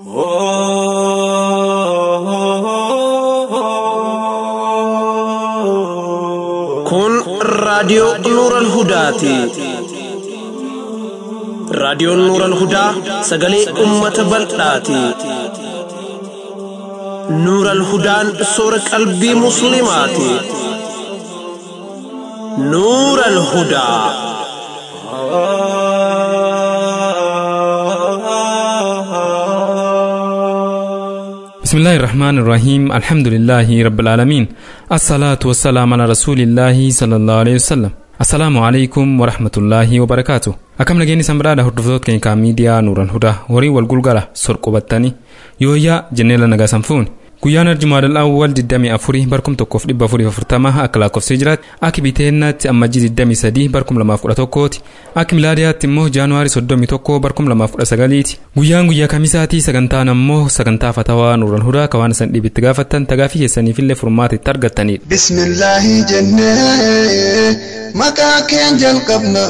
Kun raadiyoo Nuuran Hudaati. Raadiyoon Nuuran Hudaa sagalee uummata bal'aati. Nuuran Hudaan soora qalbii Musliimaati. Nuuran Hudaa. بسم الله الرحمن الرحيم الحمد لله رب العالمين الصلاة والسلام على رسول الله صلى الله عليه وسلم السلام عليكم ورحمة الله وبركاته akkam nageenyi sanbiraadha hordoftoota keenya kaa miidiyaa nuuran hudaa horii wal gulgala sorqubattanii yooyyaa jenneela nagaa sanfuuni guyyaan arjumaadal awwal 24 barkum 1440 akka lakkoofsee jiraatti akka biteennaatti ammajjii 23 barkum 2011ti akka milaadiyaatti immoo jaanuwaarii 31 barkum 2019ti guyyaan guyyaa kamisaatii sagantaan ammoo sagantaa fatawaa nuuran hudaa ka waan isan dhibitti gaafattan tagaafii keessaniifillee furmaata itti argattanidha. bismillaahi jennee maqaa keen jalqabna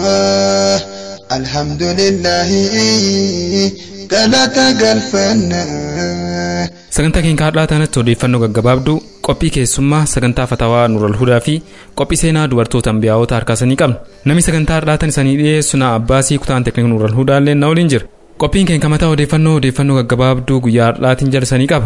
alhamdulillaahi galata galfanna. sagantaa keenya har'aa tanatti odeeffannoo gaggabaabduu qophii keessummaa sagantaa fatawaa nuural hudaa fi qophii seenaa dubartoota ambiyaa'oota harkaasanii qabna namni sagantaa har'aa tan isanii dhiyeessu na abbaasii kutaan teekniik nuural hudaallee na waliin jira qophiin keenya mataa odeeffannoo odeeffannoo gaggabaabduu guyyaa har'aatiin jalsanii qaba.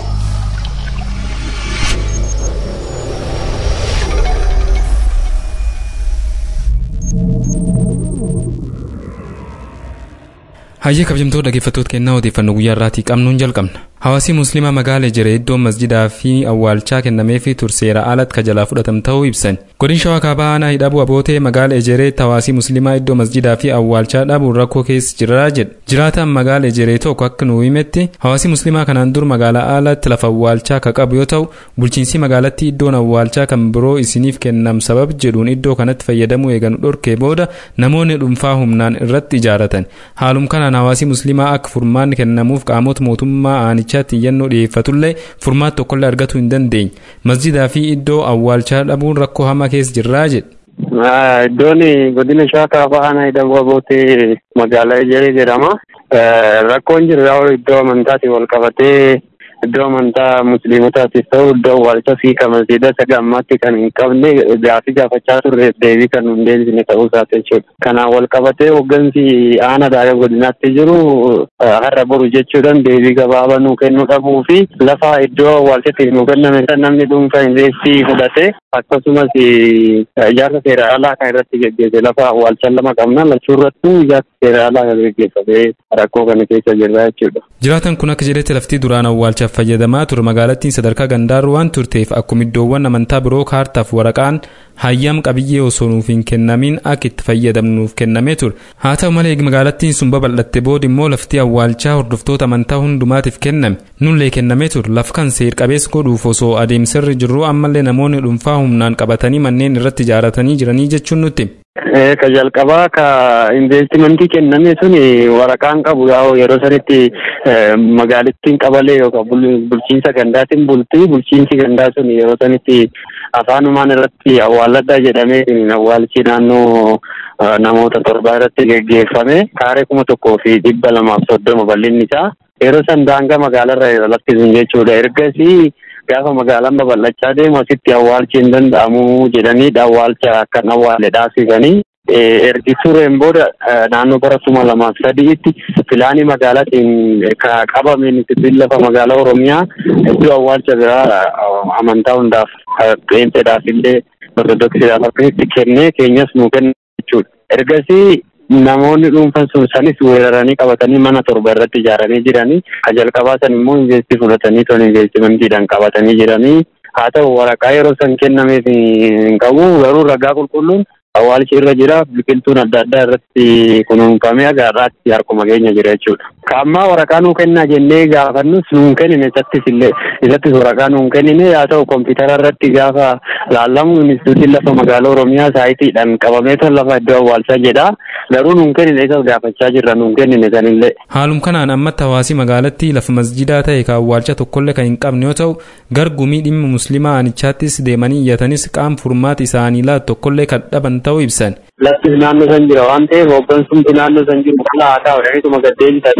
hayyee kabajamtoota dhaggeeffattoota kennaa odeeffannoo guyyaa irraatii qabnuun jalqabna hawaasii musliimaa magaala ejjeree iddoon masjidaa fi awwaalchaa kennameefii turseera alatti kajalaa fudhatam ta'uu ibsan godin shawaa kaabaa aanaa hidhabuu abootee magaala ejereetti hawaasii musliimaa iddoo masjidaa fi awwaalchaa dhabuun rakkoo keessa jiraa jedha jiraataan magaala ejeree tokko akka nuu himetti hawaasii musliimaa kanaan dur magaalaa alatti lafa awwaalchaa ka qabu yoo ta'u bulchiinsi magaalattii iddoon awwaalchaa kan biroo isiniif kennam sabab jedhuun iddoo kanatti fayyadamuu eeganu dhorkee booda namoonni dhuunfaa humnaan irratti ijaaratan haalum kanaan hawaasii musliimaa akka furmaanni kennamuuf qaamota mootummaa aanichaatti iyyannoo dhiyeeffatullee furmaata tokkollee argatuu hin dandeenye masjidaa fi iddoo awwaalchaa dhabuun rakkoo hamaa keessa jirraa jedhe. Iddoon godina shawaa kaabaa aanaa hidhabuu abootee magaalaa Ejeree jedhama. Rakkoon jiru iddoo amantaatiin wal qabatee iddoo amantaa musliimotaatiif ta'u iddoo awwaalcha fi masjiida saga ammaatti kan hin qabne gaafii gaafachaa turre deebii kan hin deebisne ta'uu isaati jechuudha. Kanaan wal qabatee hooggansi aanaa daara godinaatti jiru har'a boru jechuudhaan deebii gabaabaa nuu kennuu dhabuu fi lafa iddoo awwaalchatti nuu kenname kan namni dhuunfaa investii fudhate akkasumas ijaarsa seeraalaa kan irratti geggeesse lafa awwaalchaa lama qabna lachuu irrattuu ijaarsa seeraalaa kan geggeeffamee rakkoo kana keessa jirra jechuudha. Jiraatan kun akka jedhetti laftii duraan awwaalchaaf fayyadamaa ture magaalattiin sadarkaa gandaarru waan turteef akkuma iddoowwan amantaa biroo kaartaaf waraqaan hayyam qabiyyee osoo nuuf hin kennamin akka itti fayyadamnuuf kennamee ture haa ta'u malee magaalattiin sun babal'atte booda immoo laftii awwaalchaa hordoftoota amantaa hundumaatiif kenname nullee kennamee ture lafa kan seer qabeessa godhuuf osoo adeemsirri jirru ammallee namoonni dhuunfaa humnaan qabatanii manneen irratti ijaaratanii jiranii jechuun nutti. Ka jalqabaa ka investimentii kenname sun waraqaan qabu yeroo sanitti magaalittiin qabalee yookaan bulchiinsa gandaatiin bultii bulchiinsi gandaa sun yeroo sanitti afaanumaan irratti awwaalladhaa jedhamee awwaalchi naannoo namoota torbaa irratti geggeeffame kaaree kuma tokkoo fi dhibba lamaaf soddoma bal'inni isaa yeroo san daangaa magaalarra lakkisuun jechuudha ergasii gaafa magaalaan babal'achaa deemu asitti awwaalchi hin danda'amu jedhanii awwaalcha akkan awwaale dhaasisanii ergi tureen booda naannoo bara kuma lamaaf sadiitti filaanii magaalaatiin qabameen itti lafa magaalaa oromiyaa iddoo awwaalcha biraa amantaa hundaaf qeenxeedhaaf illee ortodoksiidhaaf akkasitti kennee keenyas nuu kenna jechuudha. Ergasii namoonni dhuunfan sun sanis weeraranii qabatanii mana torba irratti ijaaranii jiranii ka jalqabaa san immoo investii fudhatanii ton investimentiidhaan qabatanii jiranii haa ta'u waraqaa yeroo san kennameef hin qabu garuu ragaa qulqulluun awwaalchi irra jira biqiltuun adda addaa irratti kunuunfamee agaarraatti harkuma keenya jira jechuudha. Ka ammaa waraqaa nuu kennaa jennee gaafannus nuun kennine isattis illee isattis waraqaa nuun kennine haa ta'u kompiitara irratti gaafa laallamu instituutiin lafa magaalaa Oromiyaa saayitiidhaan qabamee ton lafa iddoo awwaalchaa jedha. Garuu nuun kennine isas gaafachaa jirra nuun kennine sanillee. Haalum kanaan ammatti hawaasii magaalattii lafa masjidaa ta'e ka awwaalcha tokkollee kan hin qabne yoo ta'u gargumii dhimma musliimaa aanichaattis deemanii iyyatanis qaam furmaati isaanii laatu tokkollee kan dhaban ta'uu ibsan. Laftis naannoo san jira waan ta'eef hooggansumti naannoo san jiru qalaa haa ta'u jedhaniituma gad deebisanii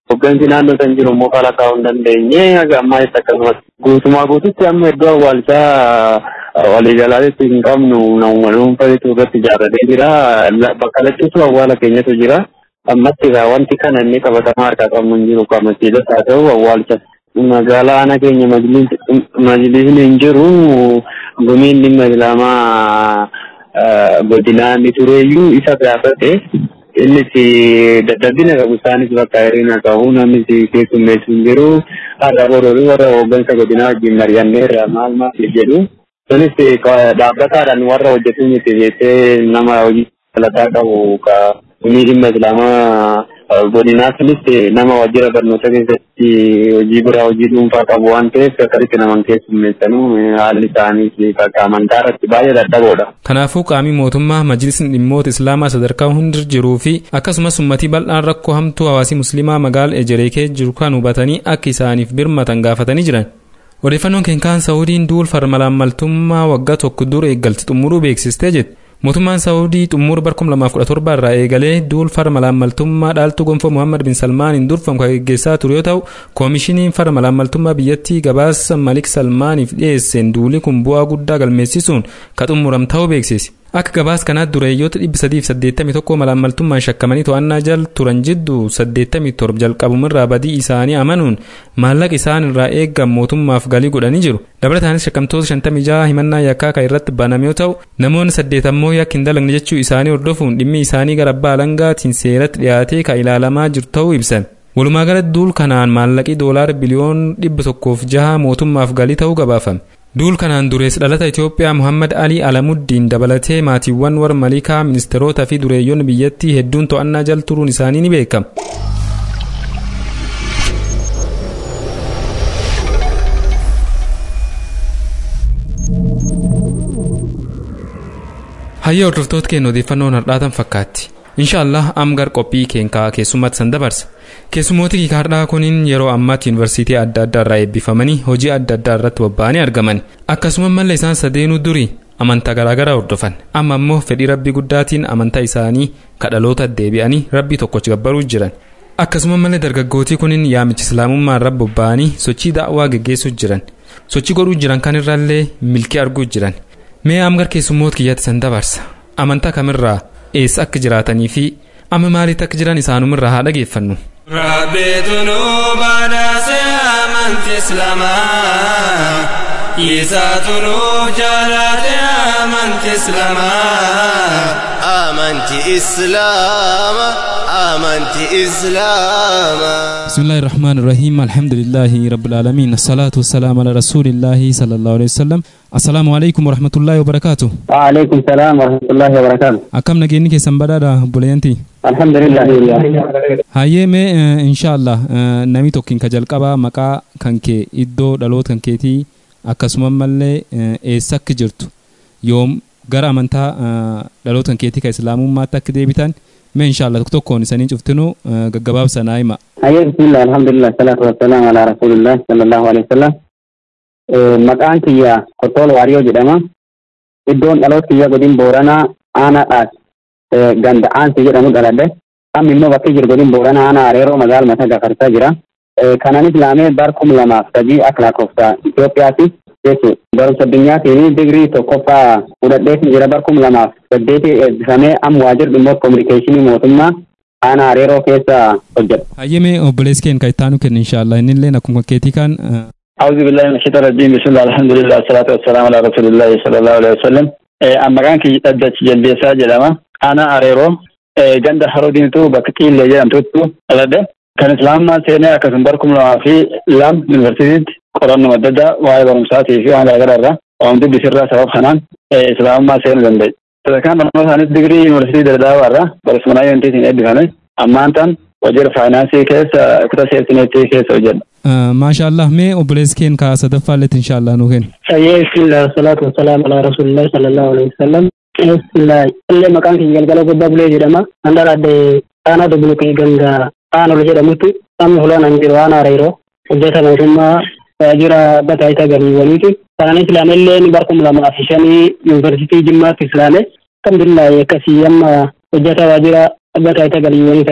Hoggansi naannoo san jiru immoo fara kaa'uu hin dandeenye haga ammaa itti akkasumas guutumaa guututti amma iddoo awwaalchaa waliigalaatti hin qabnu namuma dhuunfatu irratti ijaarratee jira. Bakka lattisu awwaala keenyatu jira. Ammatti egaa wanti kana inni qabatamaa harkaa qabnu hin jiru qaamasiilas haa ta'u awwaalcha magaalaa ana keenya majlisni hin jiru gumiin dhimma islaamaa godinaa ni tureeyyuu isa gaafate innis dadhabina qabu isaanis bakka hir'ina qabu namnis keessummeessu hin jiru haadha boroorii warra hooggansa godinaa wajjin mari'anneerra maal maal jedhu sunis dhaabbataadhaan warra hojjetu miti jettee nama hojii dalagaa qabu ka gumii dhimma islaamaa godinaa sunis nama wajjira barnoota keessatti hojii biraa hojii dhuunfaa qabu waan ta'eef akkasitti naman keessummeessanuu haalli isaanii bakka amantaa irratti baay'ee dadhaboodha. Kanaafuu qaamii mootummaa majlisni dhimmoota islaamaa sadarkaa hundi jiruu fi akkasumas ummatii bal'aan rakkoo hamtuu hawaasii musliimaa magaala ejeree kee jiru kan hubatanii akka isaaniif birmatan gaafatanii jiran. Odeeffannoon keenkaan Saawudiin duul farmalaamaltummaa waggaa tokko dura eeggalti xumuruu beeksistee jette. mootummaan saawudii xumura bara 2017 irraa eegalee duul farmalaamaltummaa dhaaltuu gonfoo muhammad bin salmaaniin durfamu kan geggeessaa ture yoo ta'u koomishiniin farmalaamaltummaa biyyattii gabaasa malik salmaaniif dhiyeesseen duulii kun bu'aa guddaa galmeessisuun ka xumuram ta'uu beeksise akka gabaas kanaatti dureeyyoota 381 malaamaltummaan shakkamanii to'annaa jal turan jidduu 87 jalqabumirraa badii isaanii amanuun maallaqa isaan irraa eeggan mootummaaf galii godhanii jiru dabalataanis shakkamtoota 56 himannaa yakkaa kan irratti baname yoo ta'u namoonni saddeet ammoo yakki hin dalagne jechuu isaanii hordofuun dhimmi isaanii gara abbaa alangaatiin seeratti dhiyaatee kan ilaalamaa jiru ta'uu ibsan. walumaa galatti duul kanaan maallaqii doolaara biliyoon dhibba tokkoof jaha mootummaaf galii ta'uu gabaafame. duul kanaan durees dhalata Itoophiyaa Muhammad Ali Alamuddiin dabalatee maatiiwwan warra malikaa ministeerotaa fi dureeyyoonni biyyattii hedduun to'annaa jal turuun isaanii ni beekama. Hayya hordoftoota keenya odeeffannoon har'aatan fakkaatti. Inshaallah amgar qophii keenyaa keessummaatti san dabarsa. Keessummooti kiikaardhaa kuniin yeroo ammaatti yuunivarsiitii adda addaa irraa eebbifamanii hojii adda addaa irratti bobba'anii argaman. Akkasuma mallee isaan sadeenuu durii amantaa garaagaraa hordofan. Amma ammoo fedhii rabbii guddaatiin amantaa isaanii kadhaloota deebi'anii rabbii tokkochi gabbaruu jiran. Akkasuma mallee dargaggootii kuniin yaamicha islaamummaa irra bobba'anii sochii daawwaa geggeessuu jiran. Sochii godhuu jiran kanirraallee milkii arguu jiran. Mee amgar keessummoota kiyyaatti san dabarsa. Amantaa kamirraa eessa akka jiraatanii fi amma maalitti akka jiran isaanumirraa haa dhageeffannu. ربيتنو بناس آمنت إسلاما يساتنو جالات آمنت إسلاما آمنت إسلاما آمنت إسلاما بسم الله الرحمن الرحيم الحمد لله رب العالمين الصلاة والسلام على رسول الله صلى الله عليه وسلم السلام عليكم ورحمة الله وبركاته وعليكم السلام ورحمة الله وبركاته أكم نجيني كيسان بدادا بوليانتي الحمد لله hayyee mee inshaallah namni tokkiin ka jalqabaa maqaa kan kee iddoo dhaloota kan keetii akkasuma mallee eessa akka jirtu yoom gara amantaa dhaloota kan keetii ka islaamummaatti akka deebitan mee inshaallah tokko tokkoon isanii cuftinuu gaggabaabsa naa hima. hayyee bismillah alhamdulillah salatu wassalaam ala rasulillah sallallahu alaihi wasallam maqaan kiyya kottol waariyoo jedhama iddoon dhaloota kiyya godin booranaa aanaadhaas ganda aansi jedhamu dhaladhe amma immoo bakki jiru godin boorana aanaa areeroo magaala mataa gafarsaa jira. Kanaan islaamee bar kum lamaaf sadii akka lakkoofsa Itoophiyaati jechuudha. Barumsa addunyaatiin digirii tokkoffaa fudhadheetiin jira bar kum lamaaf saddeeti eebbifamee amma waajjira dhimmoota kominikeeshinii mootummaa aanaa areeroo keessa hojjeta. hayyee mee obboleessi keenya kan ittaanu kenna inshaallah innillee akkuma keetii kan أعوذ بالله من الشيطان الرجيم بسم الله الحمد لله والصلاة والسلام على رسول الله صلى الله عليه وسلم أما كان كي أدت جلبيسا جلما أنا أريرو ganda harodiintu bakka qiillee jedhamtutti dhaladhe kan islaamummaa seenee akkasuma barkum lamaa fi lam yuunivarsiitiitti qorannoo adda addaa waa'ee barumsaatii fi waan garaagaraa irraa waan dubbisirraa sabab kanaan islaamummaa seenuu danda'e. Sadarkaan barnoota isaaniis digirii yuunivarsiitii daddaawaa irraa barumsa yuunivarsiitiin eebbifame ammaan tan wajjira faayinaansii keessa kutaa seertineetii keessa hojjedha. maashaallah mee obboleessi keenya ka sadaffaalletti inshaallah nuu kenna. Sayyee bismillah salatu wassalaam ala rasulillahi sallallahu alaihi wasallam. Bismillah illee maqaan kiyya galgala gubbaa bulee jedhama. An dhaladhe aanaa dubbulukee ganga aanol jedhamutti amma fulaan an jiru aanaa reeroo hojjeta mootummaa waajjira bataayita galiiwwaniiti. Kanaan islaamelleen barkum lamaa fi shanii yuunivarsiitii jimmaatti islaame. Alhamdulillah akkasii amma hojjeta waajjira bataayita galiiwwanii ta'e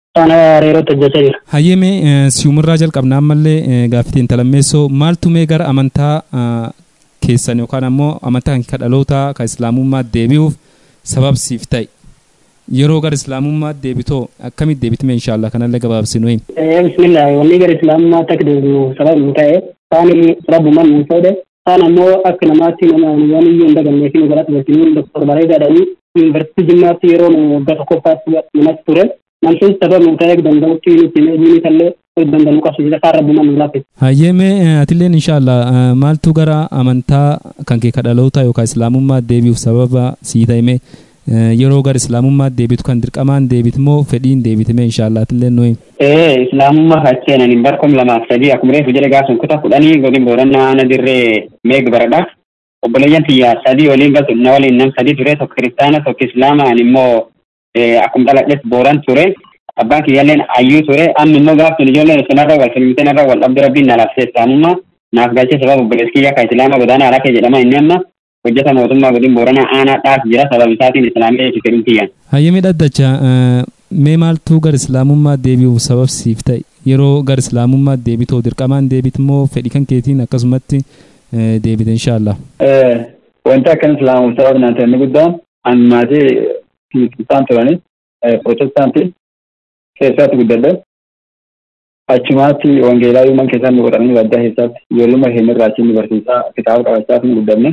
Ana reerota hojjechaa jira. Hayyemee si'umirraa jalqabna ammallee gaaffitiin talammeessoo maaltu mee gara amantaa keessan yookaan ammoo amantaa kan kadhalootaa kan islaamummaa deebi'uuf sababsiif ta'e yeroo gara islaamummaa deebitoo akkamitti deebitime inshaallah kanallee gabaabsinu him. Bismillah wanni gara islaamummaa akka deebi'u sababa nu ta'e kaan rabbumaan nu fedhe kaan ammoo akka namaatti nama waan iyyuu hin dagannee fi nu galata galchinu doktor bareedaadhaanii yuunivarsiitii jimmaatti yeroo nu waggaa tokkoffaatti namatti ture namsun sababa nu ta'e danda'utti nuti meejiini tallee danda'u qabsiisa kaan rabbumaan nu laaffise. Hayyemee atilleen inshaallah maaltu gara amantaa kan kee kadhalootaa yookaan islaamummaa deebi'uuf sababa sii ta'ime yeroo gara islaamummaa deebitu kan dirqamaan deebitu moo fedhiin deebitime inshaallah atilleen nuyi. Ee islaamummaa hacheenan hin barkom lamaaf sadii akkuma reefu jedhe gaasun kutaa kudhanii godin boorannaa ana dirree meeg baradha. Obboleeyyan tiyya sadii waliin galtu na waliin nam sadii ture tokko kiristaana tokko islaamaan immoo akkuma dhaladhes booran ture. Abbaan kiyyaalleen ayyuu ture amma immoo gaafsun ijoolleen sunarra wal filmitenarra wal dhabde rabbiin na labsee islaamummaa naaf galchee sababa obboleessi kiyya ka islaama godaana alakee jedhama inni amma hojjeta mootummaa godin booranaa aanaa dhaas jira sababa isaatiin islaamii jechuun fedhuun tiyyan. Hayyemee dhaddacha mee maaltu gara islaamummaa deebi'uuf sababsiif ta'e yeroo gara islaamummaa deebitoo dirqamaan deebit moo fedhii kan keetiin akkasumatti deebite inshaallah. Wanti akkan islaamuuf sababa naan ta'e inni guddaan an maatii kiristaan turani protestaantii keessatti guddadhe achumaatti wangeelaa yuuman keessaa nu godhanii baddaa keessatti ijoolluma keenya irraa achiin barsiisaa kitaaba qabachaa fi guddanne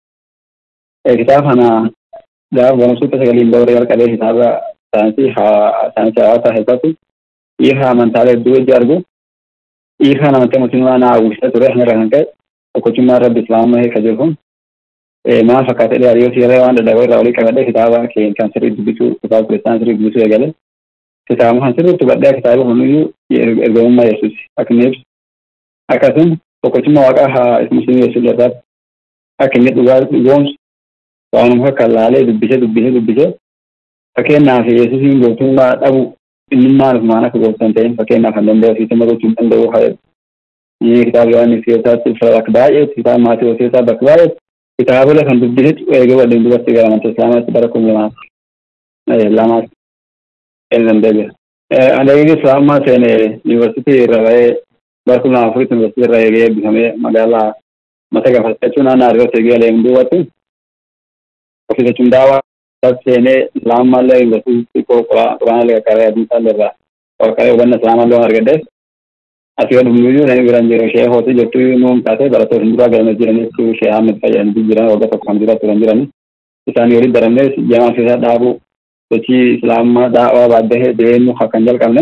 kitaaba kana gaafa barumsuutta sagaliin ba'uura jalqabee kitaaba saayinsii saayinsii hawaasaa keessatti dhiirri amantaalee hedduu hojii argu dhiirri amantaa mootummaa naa hawwisee ture kanarra kan ka'e tokkochummaa rabbi islaamummaa heeka jiru kun maal fakkaatee dhiyaariyyoo siirree waan dadhaboo irraa walii qabadhee kitaaba kan sirrii dubbisuu kitaaba kiristaana sirrii dubbisuu eegale kitaaba kan sirriitti badhee kitaaba kuniyyuu ergamummaa yesuus akka inni ibsu akkasuma tokkochummaa waaqaa haa musliimii yesuus irraatti akka inni dhugaa dhugoomsu waanuma akka laalee dubbisee dubbisee dubbisee fakkeenyaaf yesuusiin gootummaa dhabu inni maaliif maan akka gooftan ta'in fakkeenyaaf kan danda'u fiitama gochuu hin danda'u haa kitaaba yohaannis keessatti bakka baay'ee kitaaba maatii hojjetaa bakka baay'ee kitaabolee kan dubbisetti eegee waliin dubartii gara amantaa islaamaatti bara kuma lamaatti lamaatti inni danda'e. Ani eegee islaamummaa seene yuunivarsiitii irra ba'ee bara kuma lama afuritti yuunivarsiitii irra eegee eebbifamee magaalaa mata gafachuun naannoo ariirratti eegee alee duubatti ofiisa cundaawaa seenee islaamummaa yuunivarsiitii quraana lee qaqqaree adiisaa irraa qaqqaree hubanna islaamummaa loon argadheef asii gad humnuyyuu namni biraan jiru ishee hootii jettu nuun kaasee barattoota duraa galanii jiranitti ishee hamid fayyadamanii jiran waggaa tokko kan jiraatu turan jiran isaanii walitti daramnee jamaa keessaa dhaabuu sochii islaamummaa daawaa baaddee deemu kan jalqabne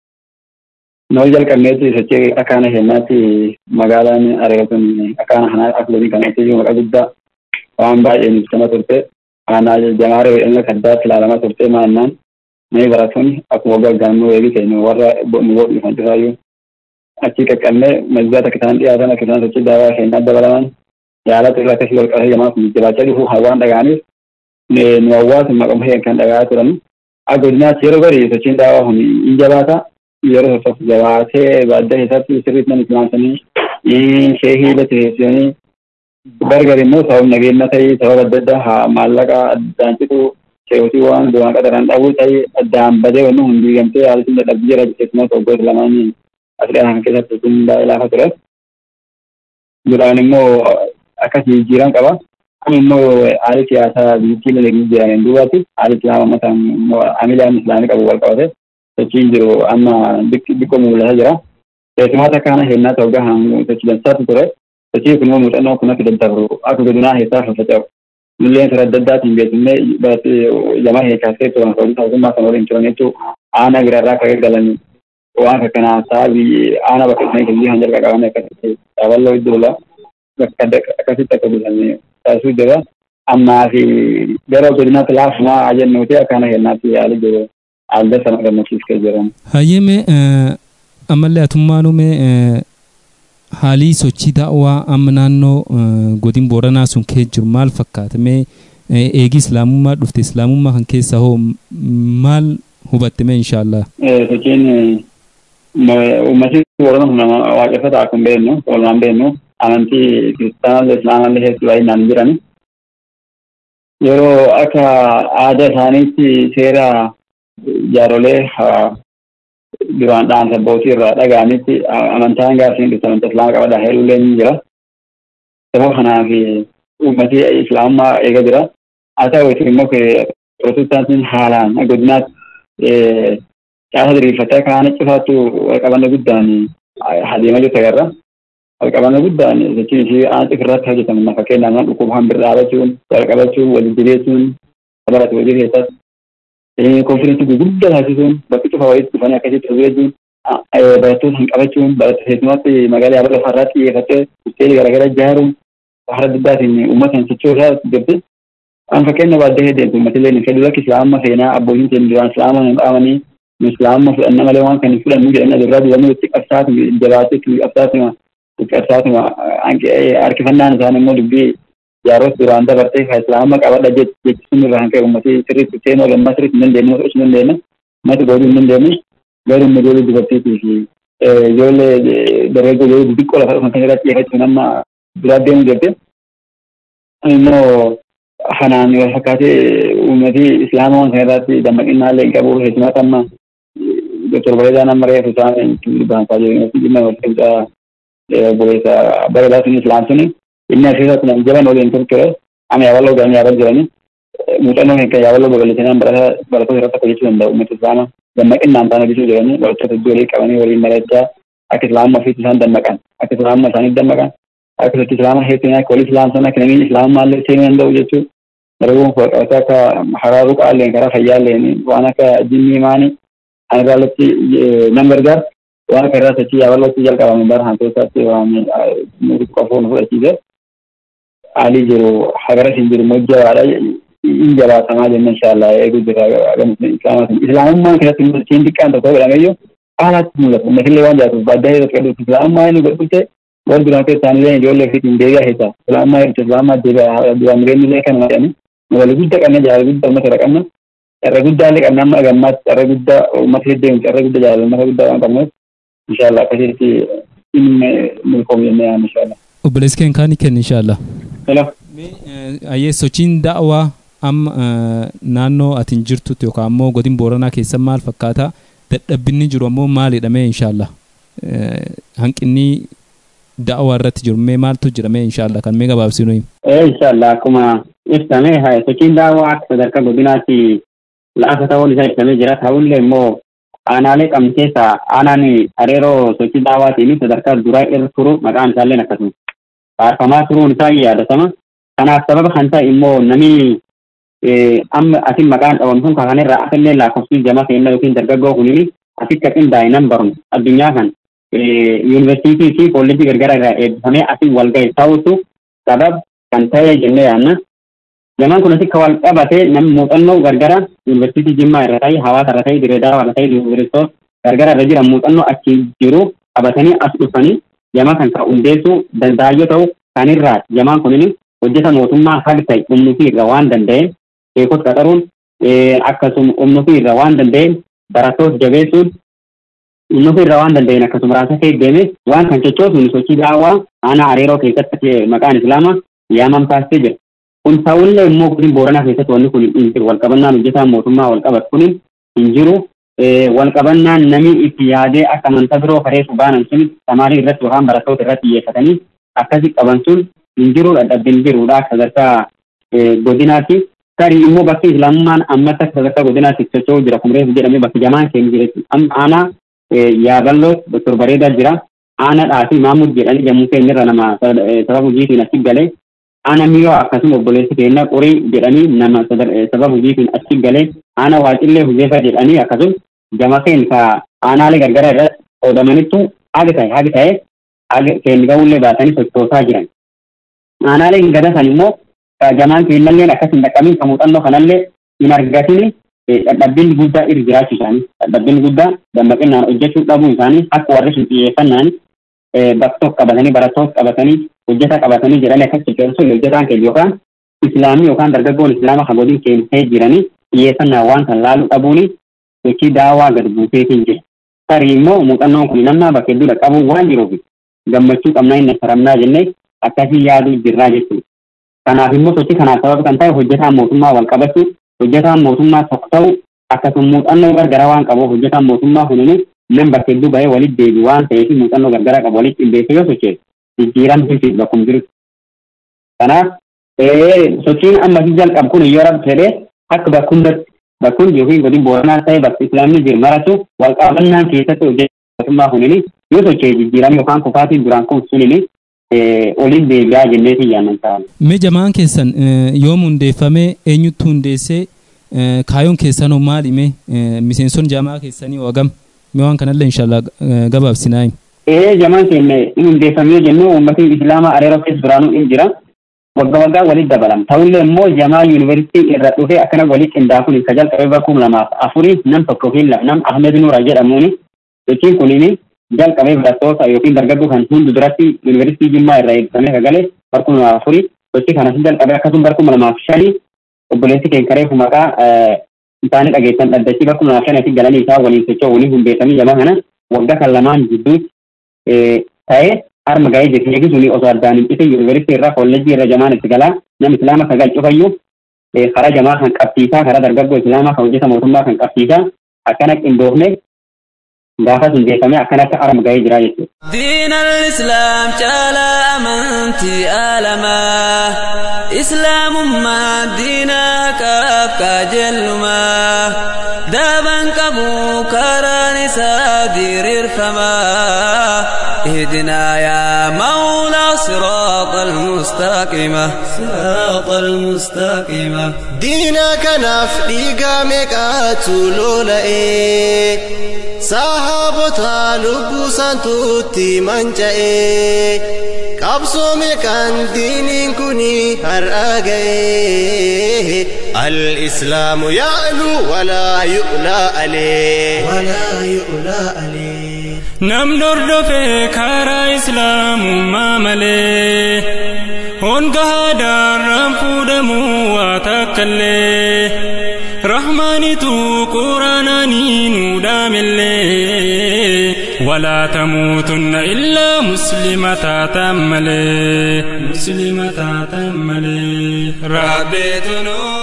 nama jalqabneetti sochii akkaana kennaatti magaalaan areegatun akkaana kanaa aklanii kanatti maqaa guddaa waan baay'ee nuffama turte aanaa jamaaree wedhanna kaddaatti ilaalamaa turte maannaan namni barattoonni akkuma waggaa gaannoo eegi keenya warra nu godhu kan jiraayyuu achi qaqqabnee mazgaa takka isaan dhiyaatan akka isaan sochii daawaa keenyaa dabalaman yaalata irraa akkasii wal qabee jamaaf jiraachaa dhufu hawaan dhaga'aniif nu hawaasa maqama heen kan dhaga'aa turan akka godinaatti yeroo gadi sochiin daawaa kun in jabaata yeroo tokko jabaatee baaddaa keessatti sirriitti nan islaamsanii sheehii lateessanii gargar immoo sababa nageenya ta'ii sababa adda addaa haa maallaqa addaan citu sheehotii waan duraan qadaraan dhabuu ta'ii addaan badee wanni hundi gamtee haalli dadhabbii jira keessumaa waggoota lamaanii asirraa kan keessatti kun baay'ee laafa ture. Duraan immoo akkas jijjiiran qaba. Kun immoo haalli siyaasaa biyyattii laleegni jiran duubatti haalli islaama mataan immoo amilaan islaamii qabu wal qabate sochiin jiru amma xiqqoo mul'ataa jira. Keessumaa kana hennaa ta'uu gahaan sochii dansaatu ture. Sochii kun immoo muuxannoo kun akka daddabru akka godinaa keessaa faffaca'u. Nulleen sira adda addaatiin beekumne jamaa heekaasee turan mootummaa kan waliin turan jechuun aanaa biraarraa akka galanii waan akkanaa sababii aanaa bakka isaanii kennii kan jalqa qaban akkasitti daballoo iddoola bakka akkasitti akka bulanii taasisuu jira. Ammaa fi gara godinaatti laafumaa jennuuti akkana kennaatti yaali jiru. Aalda sana gammachiiskee jiran. Hayyeme ammallee atummaanuu haalii sochii daawwaa amma naannoo godin booranaa sun kee jiru maal fakkaata mee eegi islaamummaa dhufte islaamummaa kan keessa hoo maal hubatte mee inshaallah. Sochiin uummatni boorana kun waaqeffata akkuma beeknu walumaan beeknu amantii kiristaanallee islaamallee hedduu baay'inaan jiran yeroo akka aadaa isaaniitti seera jaarolee duraan dhaamsa abbootii irraa dhaga'anitti amantaan gaafsiin dhufte amantaa islaamaa qabadhaa heeluullee ni jira. Sababa kanaaf uummatii islaamummaa eega jira. Haa ta'u immoo pirotestaantiin haalaan godinaatti caasa diriirfatee kaana cufaattu walqabanna guddaan adeemaa jirtu agarra. Walqabanna guddaan jechuun ishee aan cifirratti hojjetamu fakkeenyaaf nama dhukkuba hambir dhaabachuun walqabachuun waliin dibeessuun sabarati hojii keessatti konfireensi gurguddaa taasisuun bakki cufa walitti dhufanii akkasitti hojii jechuun barattoota hin qabachuun keessumatti magaalaa yaabala lafarraa xiyyeeffattee hoteelii garaagaraa ijaaruun haala guddaatiin uummata hin sochoosaa jirti. An fakkeenya baadiyyaa hedduu uummatillee ni fedhu lakki islaama seenaa abbootiin keenya duraan islaama hin dhaamanii islaama fudhanna malee waan kan hin fudhannu jedhanii adurraa dibamuu itti qabsaatu jabaateetu qabsaatuma qabsaatuma harkifannaan isaanii immoo dubbii jaaros duraan dabartee ka islaama qabadha jechuun irraa kan ka'e uummatii sirriitti seenuu lammaa sirriitti hin dandeenye osoo hin dandeenye mati godhuu hin dandeenye garuu immoo ijoollee dubartiitii fi ijoollee dargaggoo ijoollee xixiqqoo lafa dhufan kan irratti xiyyeeffachuun amma duraa deemuu jirti. Immoo kanaan wal fakkaatee uummatii islaamaa kan irratti dammaqinaallee hin qabu keessumatti amma doktor Bareedaan amma reefu isaan baansaa jiru dhimma wal qixxaa buleessa bareedaa sun islaam suni inni asirratti nam jaban waliin turture amma yaaballoo ga'anii yaabal jiranii muuxannoo kan yaaballoo babal'isanii barattoota irratti akka jechuu danda'u uummata islaamaa dammaqinaan ta'an hojjechuu jiranii barattoota iddoo walii qabanii waliin mari'achaa akka islaama ofiitti isaan dammaqan akka islaama isaaniif dammaqan akka sochii islaama heettanii akka walii islaam sana akka namiin islaamumaallee seenuu danda'u jechuu darbuun waaqota akka haraaruu qaalleen karaa fayyaalleen waan akka jinnii maanii an irraallatti nan gargaar waan akka irraa sochii yaaballootti jalqabame bara hanteessaatti waan qofoon fudhachiise haalii jiru hagara siin jiru mojjabaadha in jabaatamaa jenna inshaallah eeguu jira islaamaatiin islaamummaan keessatti mul'atiin xiqqaan tokko godhameyyuu haalaatti mul'atu ummatillee waan jaatuuf baaddaa keessatti gadhuutti islaamummaa inni godhutte wal duraan keessaanillee ijoollee ofiitiin deebi'aa keessa islaamummaa irratti islaamummaa deebi'aa duraan jireenyillee kan jedhani wal guddaa qabna jaalala guddaa uummata irra qabna carra guddaa illee qabna amma gammaatti carra guddaa uummata heddeemu carra guddaa jaalala uummata guddaa waan qabnuuf inshaallah akkasitti inni milkoom jennee yaadna inshaallah. Obboleessi keenya kaanii kenna inshaallah. Hello. Ayyee sochiin da'waa amma naannoo atiin jirtutti yookaan ammoo godina booranaa keessa maal fakkaata dadhabbinni jiru ammoo maalidha mee inshaallah hanqinni da'waa irratti jiru mee maaltu jira mee inshaallah kan mee gabaabsinu himu. Inshaallah akkuma ibsame sochiin da'waa akka sadarkaa godinaatti lafa ta'uun isaa ibsamee jira ta'ullee immoo aanaalee qabnu keessaa aanaan areeroo sochii da'waatiin sadarkaa duraa irra turu maqaan isaallee akkasuma faarfamaa turuun isaa yaadatama. Kanaaf sababa kan ta'e immoo namni amma asin maqaan dhawamu sun kanarraa asallee lakkoofsi jama keenya yookiin dargaggoo kunii asitti qindaa'e nan barnu addunyaa kan yuunivarsiitii fi kolleejii gargaraa irraa eebbifamee asin wal ga'e ta'utu sabab kan ta'e jennee yaadna. Jamaan kun asitti wal qabatee namni muuxannoo gargara yuunivarsiitii Jimmaa irra ta'e hawaasa irra ta'e dirree daawa irra ta'e yuunivarsiitota gargara irra jiran muuxannoo achi jiru qabatanii as dhufanii jamaa kan ta'u hundeessuu danda'a yoo ta'u kanirraa jamaan kunin hojjeta mootummaa haga ta'e humnuufii irra waan danda'een beekota qaxaruun akkasuma humnuufii irra waan danda'een barattoota jabeessuun humnuufii irra waan danda'een akkasuma raasa ta'e deeme waan kan sochoosuun sochii daawwaa aanaa areeroo keessatti maqaan islaamaa yaaman taasisee jira. Kun ta'ullee immoo godina booranaa keessatti wanni kun hin jiru walqabannaan hojjetaan mootummaa walqabatu kun hin jiru. Walqabannaan namni itti yaadee akka amantaa biroo kareessu baanan sun tamaarii irratti yookaan barattoota irratti xiyyeeffatanii akkasi qaban sun hin jiru dadhabbiin jiruudha sadarkaa godinaatti. Tarii immoo bakki islaamummaan ammatti akka sadarkaa godinaatti socho'uu jira kumreef jedhamee bakki jamaan keenya jira. Aanaa yaaballoo doktor Bareedaa jira. Aanaa dhaafii Maamud jedhanii jammuu keenya irra nama sababa hojiitiin achi galee. Aanaa miyoo akkasuma obboleessi keenya qorii jedhanii nama sababa hojiitiin achi galee. Aanaa waacillee huzeefa jedhanii akkasuma jama keenya ka aanaalee gargara irratti qoodamanitti haga ta'e haga ta'e keenya ga'uullee baatanii sochoosaa jiran. Aanaaleen gadatan immoo jamaan keenyallee akkas hin dhaqqabiin kan muuxannoo kanallee hin argatini dadhabbiin guddaa irra jiraachuu isaanii dadhabbiin guddaa dammaqinaan hojjechuu dhabuu isaanii akka warri sun xiyyeeffannaan bakka tokko qabatanii barattoota qabatanii hojjeta qabatanii jedhanii akkas sochoosuun hojjetaan keenya yookaan islaamii yookaan dargaggoon islaama kan godin keenya jiranii xiyyeeffannaa waan kan laaluu dhabuuni sochii daawaa gad buuseetiin jira. Tarii immoo muuxannoon kun namnaa bakka hedduu dhaqqabuu waan jiruuf gammachuu qabnaa inni saramnaa jennee akkasii yaaduu jirraa jechuudha. Kanaaf immoo sochii kanaaf sababa kan ta'e hojjetaan mootummaa wal qabachuu hojjetaan mootummaa tokko ta'u akkasuma muuxannoo gargaraa waan qabuuf hojjetaan mootummaa kunini nam bakka hedduu bahee walitti deebi waan ta'eef muuxannoo gargaraa qabu walitti qindeessee yoo socho'e jijjiiran hin bakkum jiru. Kanaaf sochiin amma jalqabu kun yoo rabbi fedhee akka bakkumatti bakkuun yookiin godin booranaa ta'e bakka islaamni jiru maratu walqabannaan keessatti hojjetummaa kunini yoo socho'e jijjiiran yookaan kufaatiin duraan kun sunini oliin deebi'aa jenneetiin yaannan ta'an. Mee jamaan keessan yoom hundeeffamee eenyutti hundeessee kaayoon keessanoo maali mee miseenson jamaa keessanii wagam mee waan kanallee inshaallah gabaabsinaa himi. Ee jamaan keenya in hundeeffamee jennu uummatni islaamaa areera keessa duraanuu in jira. Waggaa waggaa walitti dabalama. Ta'ullee immoo jamaa yuunivarsiitii irra dhufee akkana walitti qindaa'uun ka jalqabee bakkum lamaaf afurii nam tokko fi nam Ahmed Nuura jedhamuuni. Sochiin kunini jalqabee barattoota yookiin dargaggoo kan hundu duratti yuunivarsiitii Jimmaa irraa eebbifamee kagalee barkuma lamaaf afurii sochii kanas jalqabee akkasuma barkuma lamaaf shanii obboleessi keenya kareefu maqaa isaanii dhageessan dhaddachii barkuma lamaaf shanii galanii isaa waliin socho'u waliin hundeessanii jamaa kana waggaa kan lamaan jidduutti ta'ee harma ga'ee jirti eegisuni osoo addaan hin cite yuunivarsiitii irraa kolleejjii irra jamaan itti galaa nam islaama sagal cufayyuu karaa jamaa kan qabsiisaa karaa dargaggoo islaamaa kan hojjeta mootummaa kan qabsiisaa akkana qindoofne gaafas hundeeffamee akkana akka harma ga'ee jira jechuudha. دين الإسلام جعل أمنتي آلما إسلام ما دينك كجل ما دابا كبو كران سادير الفما اهدنا يا مولا صراط المستقيم صراط المستقيم diina kanaaf dhiigaa meeqaatu lola'e sahaabota lubbuu isaantuutti manca'e qabsoo meeqaan diiniin kuni har'a ga'e al-islaamu ya'lu walaa yu'laa alee walaa yu'laa alee nam dordofe karaa islaamummaa malee hongahaadhaan fuudhamuu waa takkallee rahmaanitu quraanaanii nuu dhaamillee walaa tamuutunna illaa muslima taatan malee muslima taatan malee rabbeetu nuu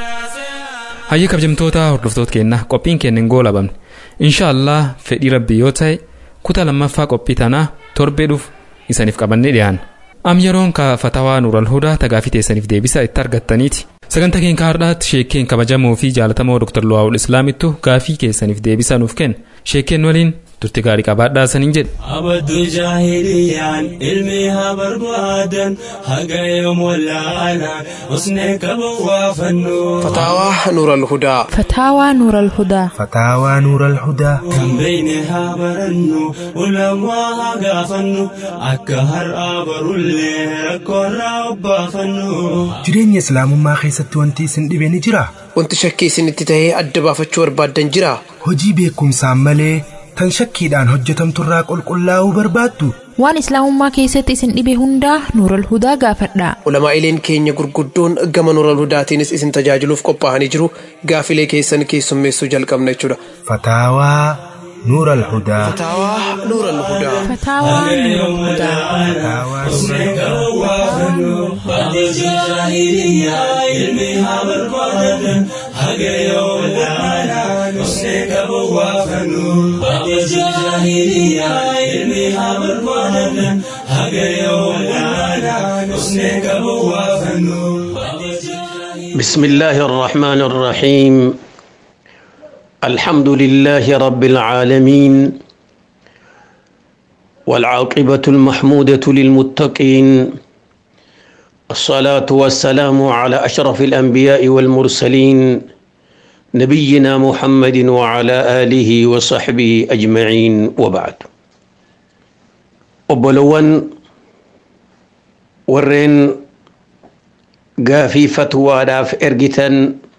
hayyee kabajamtoota hordoftoota keenya qophiin keenya hin goolabamne inshaallah fedhii rabbii yoo ta'e kutaa lammaffaa qophii tanaa torbee dhufu isaniif qabannee dhiyaanna am yeroon ka fatawaa nuural hudaa tagaafii teessaniif deebisa itti argattaniiti sagantaa keenya har'aatti sheekkeen kabajamoo fi jaalatamoo dr luwaawul islaamittu gaafii keessaniif deebisa nuuf kenna sheekkeen waliin turte gaarii qabaadhaa saniin jedhe abaddu jaahiliyaan ilmi haa barbaadan haga yoom wallaalaan usnee qabu waa fannu فتاوى نور الهدى فتاوى نور الهدى فتاوى نور الهدى kan beeyne haa barannu ulamaa haa gaafannu akka har'aa barullee rakkoorraa obbaafannu jireenya islaamummaa keessatti wanti isin dhibe ni jira wanti shakkii isinitti tahee adda baafachuu barbaaddan jira hojii beekumsaan malee tan shakkiidhaan hojjetamturraa qulqullaa'uu barbaaddu waan islaamummaa keessatti isin dhibe hundaa nuural hudaa gaafadhaa ulamaa'ileen keenya gurguddoon gama nuural hudaatiinis isin tajaajiluuf qophaa'anii jiru gaafilee keessan keessummeessuu jalqabna jechuudha fataawaa نور الهدى فتاوى نور الهدى فتاوى نور الهدى بسم الله الرحمن الرحيم الحمد لله رب العالمين والعاقبة المحمودة للمتقين الصلاة والسلام على أشرف الأنبياء والمرسلين نبينا محمد وعلى آله وصحبه أجمعين وبعد وبلون ورين قافي فتوى داف إرجتن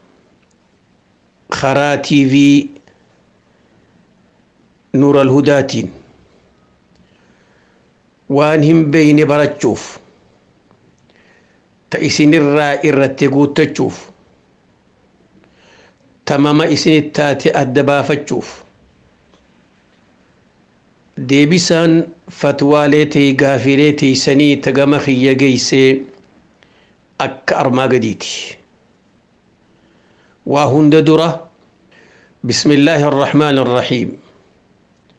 karaa tiivii nuural hudaatiin waan hin beeyne barachuuf ta isinirraa irratti guuttachuuf tamama isinit taate adda baafachuuf deebisaan fatwaalee ta'e gaafilee teeysanii tagama kiyya geeysee akka armaa gadiiti waa hunda dura بسم الله الرحمن الرحيم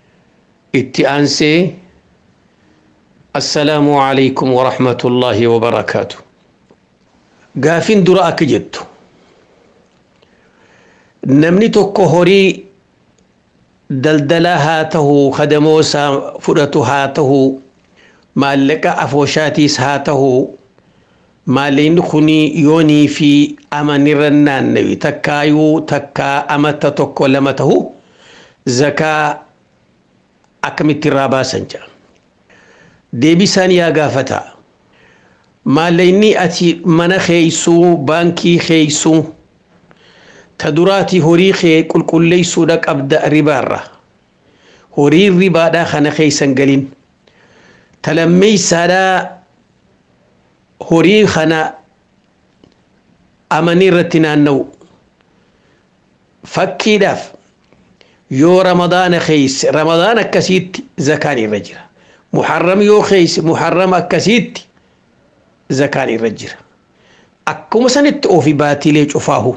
itti aansee assalaamu alaykum warahmatullaahi wabarakaatu gaafin dura akka jettu namni tokko horii daldalaa haa ta'u kadamoosaa fudhatu haa ta'u maallaqa afooshaatiis haa ta'u maallaqni kuni yoonii fi amanirra naannawi takkaayuu takkaa amata tokko lama ta'u zakaa akkamitti irraa baasan jedha. Deebisaan yaa gaafata. Maallaqni ati mana keeysuu baankii keeysuu ta duraati horii kee qulqulleeysuudha qabda ribaarra. Horii ribaadhaa kana keeysan galin. Ta lammeeysaadhaa horii kana amanii irratti naanna'u. Fakkiidhaaf yoo ramadaana keeyse ramadaan akkasiitti zakaan irra jira. Muharram yoo keeyse muharram akkasiitti zakaan irra jira. Akkuma sanitti ofi baatilee cufaahu.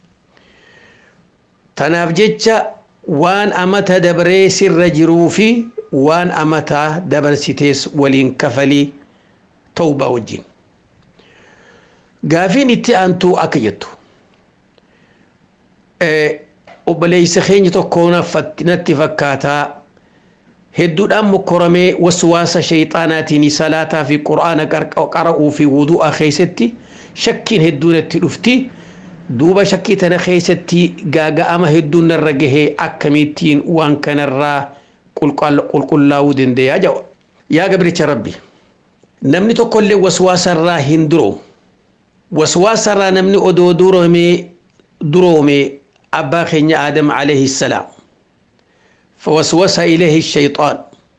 Tanaaf jecha waan amata dabaree sirra jiruu fi waan amataa dabarsitees waliin kafalii tawbaa wajjin. Gaafiin itti aantuu akka jettu. Obboleessa keenya tokko natti fakkaataa hedduudhaan mokkoramee waswaasa shayxaanaatiin salaataa fi qura'aana qara'uu fi wudu'a keessatti shakkiin hedduun itti dhufti. Duuba shakkii tana keessatti gaaga'ama hedduun narra gahee akkamittiin waan kanarraa qulqullaa'uu danda'a jedha. Yaa gabricha rabbi namni tokkollee waswaasarraa hin duroomu. Waswaasarraa namni odoo duroomee duroomee أبا خنيا آدم عليه السلام فوسوس إليه الشيطان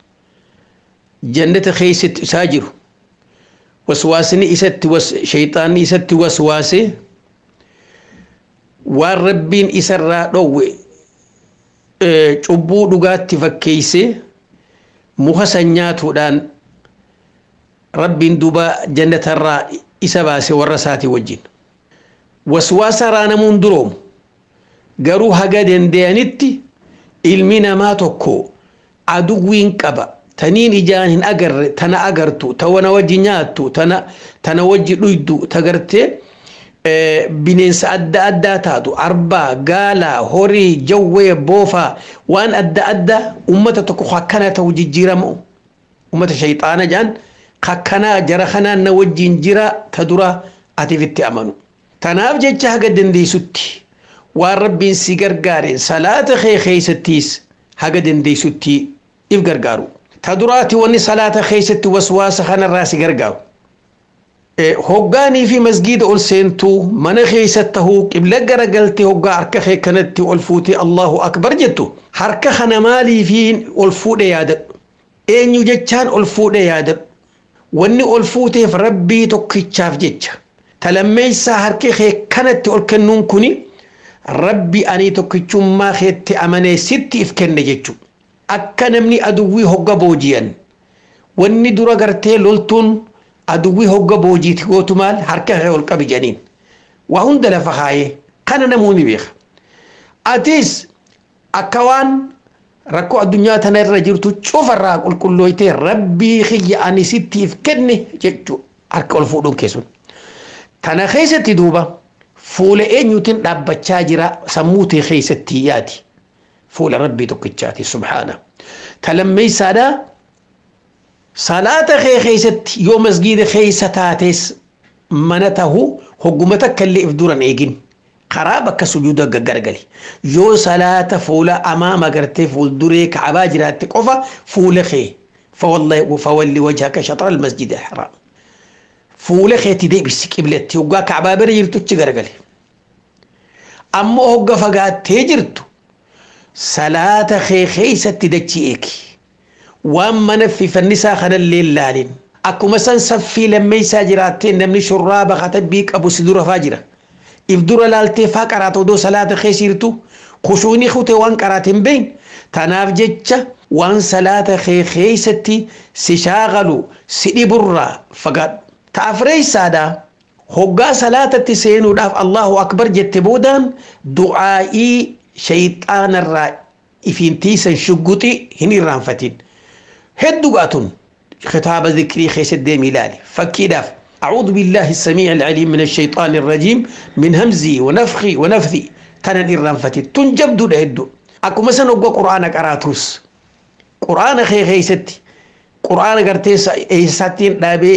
جنة خيست ساجر وسواسني إست وس شيطان إست وسواسي والربين إسرى روي cubbuu dhugaatti fakkeeyse muka sanyaatuudhaan rabbiin duba jannatarraa isa baase warra isaati wajjin waswaasa raanamuun duroomu garuu haga danda'anitti ilmi namaa tokko aduwwiin qaba taniin ijaan hin agarre tana agartu ta wana wajji nyaattu tana tana wajji dhuydu tagartee bineensa adda addaa taatu arbaa gaalaa horii jawwee boofaa waan adda addaa ummata tokko akkana ta'u jijjiiramu ummata shayxaana jaan kakkanaa jara kanaan na wajjin jira ta dura atiif itti amanu tanaaf jecha haga dandeessutti waan rabbiin si gargaare salaata kee keeysattiis haga dandeessutti if gargaaru ta duraati wanni salaata keeysatti waswaasa kanarraa si gargaaru hoggaanii fi masgiida ol seentuu mana keessa tahuu qibla garagaltee hoggaa harka kee kanatti ol fuutee allahu akbar jettu harka kana maalii fi ol fuudhe yaadadhu eenyu jechaan ol fuudhe yaadadhu wanni ol fuuteef rabbii tokkichaaf jecha talammeessaa harka kee kanatti ol kennuun kuni rabbi ani tokkichummaa keetti amanee sitti if kenne jechu akka namni aduwwii hogga booji'an wanni dura gartee loltuun aduwwii hogga boojiiti gootu maal harka kee ol qabi jedhaniin waa hunda lafa kaayee kana namuu ni beeka atis akka waan rakkoo addunyaa tana irra jirtu cufarraa qulqullooytee rabbii kiyya ani sitti if kenne jechu harka ol fuudhuun keessun tana keessatti duuba fuula eenyuutiin dhaabbachaa jira sammuu tee keessatti yaati fuula rabbii tokkichaati subhaana talammeessaadhaa salaata kee keessatti yoo masgiida keessa taates mana tahu hogguma takka illee if duran eegin karaa bakka sujuuda gaggargali yoo salaata fuula amaama gartee fuulduree kaabaa jiraatte qofa fuula kee fawalli wajhaka shatra almasjid alharam fuula keetti deebisi qibletti hoggaa kaabaa bira jirtuchi garagale ammoo hogga fagaattee jirtu salaata kee keessatti dachii eegi waan mana fi fannisaa kanallee laalin akkuma san saffii lammeessaa jiraattee namni shurraaba katabbii qabu si dura faa jira if dura laaltee faa qaraata odoo salaata keessa jirtu kushuunii kutee waan qaraate hin beeyin tanaaf jecha waan salaata kee keessatti si shaagalu si dhiburraa fagaadhu ta'afreessaadha hoggaa salaatatti seenuudhaaf allahu akbar jette boodaan du'aa'ii shayxaanarraa ifiin tiisan shugguxi hin irraanfatin heddugaa tun kitaaba zikrii keessatti deemi ilaali fakkiidhaaf أعوذ بالله السميع العليم من الشيطان الرجيم من همزي ونفخي ونفثي تنن إرانفتي تنجب دون هدو أكو مثلا أقوى قرآن قراتوس قرآن خي خي ستي قرآن قرتي إيساتين دابي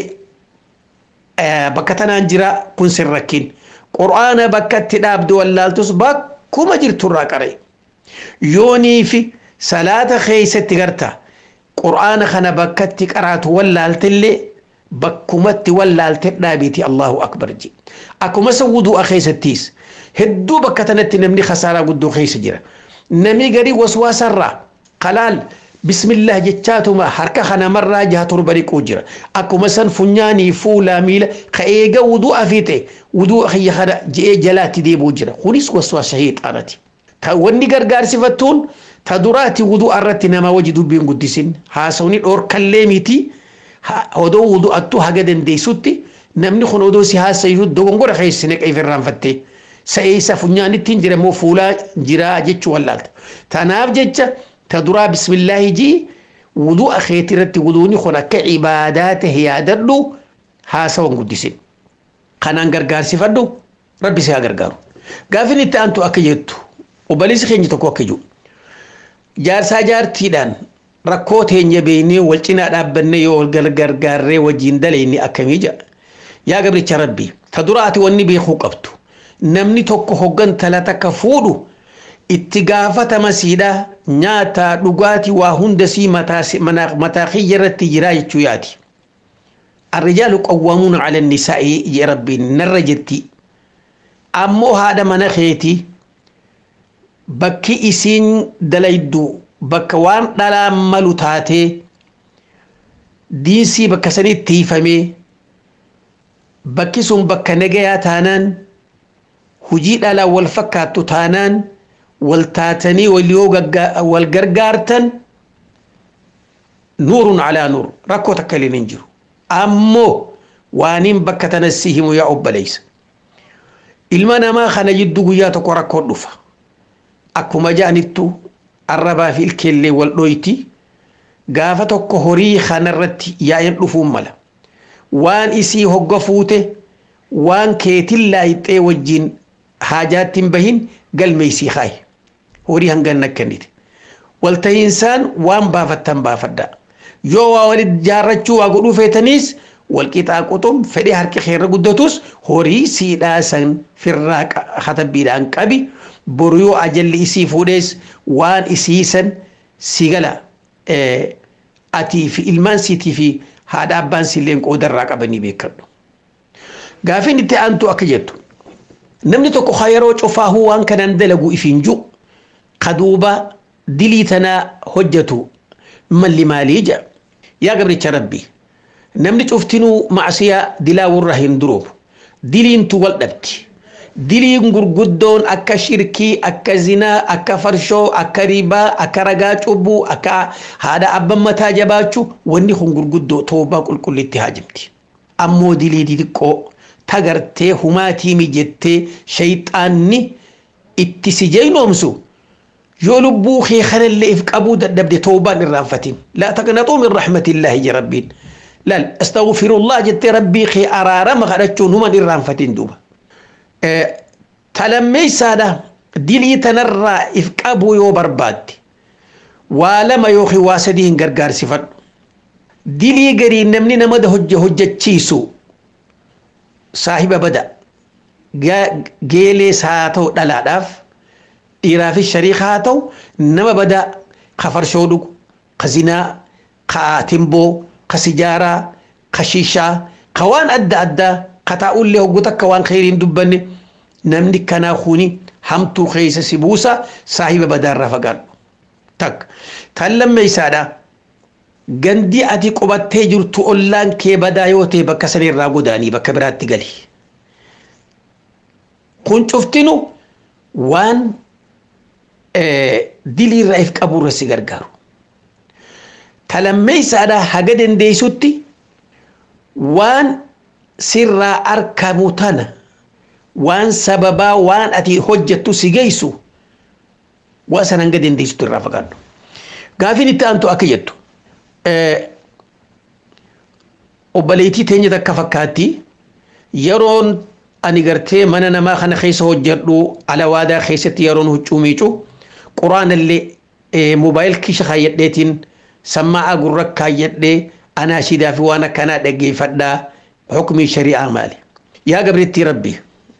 بكتنا انجرا كن سركين قرآن بكت داب دو اللالتوس bakkuma jirtu irraa qaree yoonii fi salaata keeysatti garta qur'aana kana bakkatti qaraatu wallaaltillee bakkumatti wallaalte dhaabiti allahu akbar je akkuma isa wudu'a keeysattiis hedduu bakka tanatti namni khasaaraa guddoo keeysa jira namni garii waswaasarraa qalaal bismillah jechaatuma harka kanamarraa jaha torba dhiquu jira akkuma san funyaanii fuulaa miila ka eega wudu'a fiite wudu'a kiyya kana je'ee jalaatti deebuu jira kunis waswaasa sheexaanati ta wanni gargaarsifattuun ta duraati wudu'a irratti nama waji dubbiin guddisin haasawni dhoorkallee miti odoo wudu'attu haga dandeessutti namni kun odoo si haasayu dogongora keessine qeef irraanfatte sa'eessa funyaanittiin jira moo fuulaa jira jechuu wallaalta tanaaf jecha ta duraa bismillaahi jii wudu'a keetirratti wuduuni kun akka ibaadaa tahe yaadadhu haasawan guddisin kanaan gargaarsifadhu rabbi si haa gargaaru gaafin itti aantu akka jettu obboleessi keenya tokko akka jiru jaarsaa jaartiidhaan rakkoo teenya beeknee wal cinaa dhaabbanne yoo wal gargaarree wajjin daleenni akkamii jedha yaa gabricha rabbi ta duraati wanni beekuu qabdu namni tokko hoggan tala takka fuudhu itti gaafatama siidha nyaata dhugaatii waa hunda sii mataa kiyya irratti jiraa jechuu yaati. الرجال قوامون على النساء يا ربي نر جتي أمو هذا من خيتي بكي إسين دليدو بك وان دلا ملو تاتي دينسي بك سني تيفمي بكي سن بك نجيا تانان هجي دلا والفكات تانان والتاتني واليوغا والغرغارتن نور على نور ركو تكلي ننجرو ammoo waaniin bakka tanassi himu yaa obboleessa ilma namaa kana jidduu guyyaa tokko rakkoon dhufa akkuma ja'anittu arrabaa fi ilkeellee wal dhoyti gaafa tokko horii kanarratti yaa'in dhufuun mala waan isii hogga fuute waan keetin laayixee wajjin haajaattiin bahin galmeeysii kaaye horii hangan akkannite waltahiinsaan waan baafattan baafaddaa yoo waa walit jaarrachuu waa godhuu feetaniis walqixaa quxum fedhee harki keerra guddatus horii siidhaa san firraa katabbiidhaan qabi boru yoo ajalli isii fuudhees waan isii san si gala atii fi ilmaan siitii fi haadha abbaan siilleen qoodarraa qabanii beekadhu. Gaafin itti aantu akka jettu namni tokko haa yeroo cufaahuu waan kanaan dalagu ifiin jiru kaduuba dilii tanaa hojjetu malli maalii jedha. yaa gabricha rabbi namni cuftinuu macsiyaa dilaawurra hin duroobu diliintu wal dhabdi diliin gurguddoon akka shirkii akka zinaa akka farshoo akka ribaa akka ragaa cubbuu akka haadha abban mataa jabaachuu wanni kun gurguddoo toobaa qulqullitti haajimti ammoo dilii xixiqqoo tagartee humaatii mijettee shayxaanni itti si jeynoomsu yoo lubbuu kee kanallee if qabuu dadhabde toobaan irraanfatin laa taqnaxuu min raxmatiillaahi je rabbiin laal astagfirullah jettee rabbii kee araarama kadhachuun human irraanfatin duuba talammeeysaadha dilii tanarraa if qabuu yoo barbaadde waa lama yookiin waa sadii hin gargaarsifadhu dilii garii namni nama hojjechiisu saahiba bada geelees haa ta'u dhalaadhaaf dhiiraa fi shariika haa ta'u nama badaa ka farshoo dhugu ka zinaa ka timboo ka sijaaraa ka shiishaa ka waan adda addaa ka taa'ullee hoggu takka waan kheyriin dubbanne namni kanaa kuni hamtuu keessa si buusa saahiba badaarraa fagaadhu takka kan lammeeysaadha gandi ati qubattee jirtu ollaan kee badaa yoo ta'e bakka sanirraa godaanii bakka biraatti gali kun cuftinu waan diliirraa if qaburra si gargaaru. Talammeeysaadha haga dandeessutti waan sirraa argamu tana waan sababaa waan ati hojjettu si geessu waa san hanga dandeessitu irraa fagaadhu gaafiin itti aantu akka jettu obboleettii teenya takka fakkaatti yeroon ani gartee mana namaa kana keessa hojjedhu alawaadaa keessatti yeroon huccuu miicu quraanallee moobaayil kisha kaayyadheetiin sammaa gurra kaayyadhee anaashidaa fi waan akkanaa dhaggeeffadhaa hukumii shari'aa maali yaa gabrittii rabbi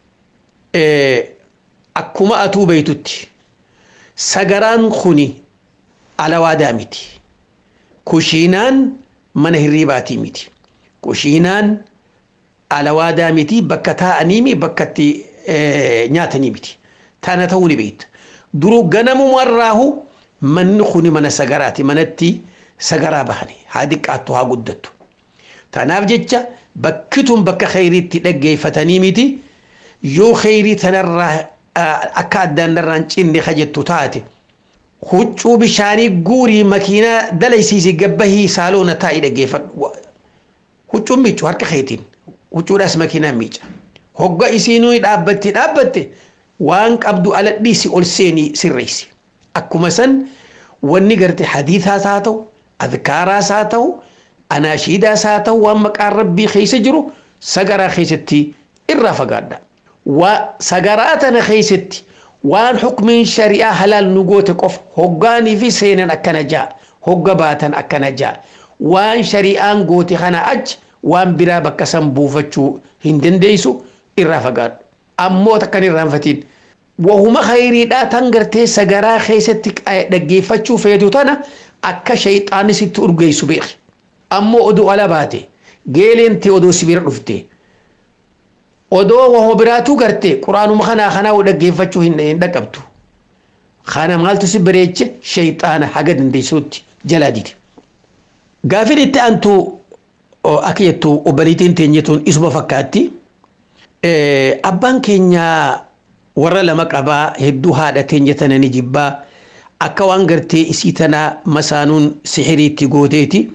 akkuma atuu beeytutti sagaraan kuni alawaadaa miti kushiinaan mana hirriibaatii miti kushiinaan alawaadaa miti bakka taa'anii mi bakka itti nyaatanii miti tana ta'uu ni beekta duruu ganamumarraahu manni kuni mana sagaraati manatti sagaraa bahani haa diqqaattu haa guddattu tanaaf jecha bakki tun bakka kheyriitti dhaggeeffatanii miti yoo kheyrii tanarraa akka addaan irraan cinne kajettu taate huccuu bishaanii guurii makiinaa dalaysiisi gabbahii saaloona taa'ii dhaggeeffadhu huccuun miicu harka keetiin huccuudhaas makiinaa miica hogga isiinuu dhaabbatte dhaabbatte waan qabdu aladhiisi ol seenii sirreessi akkuma san wanni garte hadiisaas haa ta'u adkaaraas haa ta'u anaashiidaas haa ta'u waan maqaan rabbii keessa jiru sagaraa keessatti irraa fagaadha waa sagaraa tana keessatti waan hukmiin shari'aa halaal nu goote qofa hoggaanii fi seenan akkana ja'a hogga baatan akkana ja'a waan shari'aan goote kana achi waan biraa bakka san buufachuu hin dandeessu irraa fagaadhu ammoo takkan irraanfatiin wahuma khayriidhaa tan gartee sagaraa keessatti dhaggeeffachuu feetu tana akka shayxaanni sitti urgeessu beeki ammoo oduu ala baate geeleenti odoo si bira dhufte odoo waho biraatu garte quraanuma kanaa kanaa dhaggeeffachuu hin dhaqqabtu kana maaltu si bareeche shayxaana haga dandeessuutti jalaa dide gaafin itti aantu akka jettu obboleettiin teenyetuun isuma fakkaatti abbaan keenya warra lama qabaa hedduu haadha teenya tana ni jibbaa akka waan gartee isii tanaa masaanuun sixiriitti gooteeti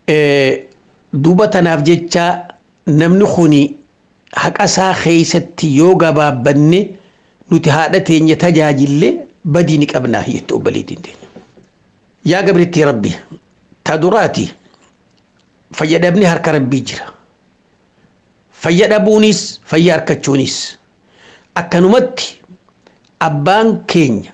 duuba tanaaf jecha namni kuni haqasaa keeysatti yoo gabaabbanne nuti haadha teenya tajaajille badii ni qabnaa jette obboleettiin teenya yaa gabrittii rabbi ta duraati fayyadamni harka rabbii jira fayyadabuunis fayya harkachuunis akkanumatti abbaan keenya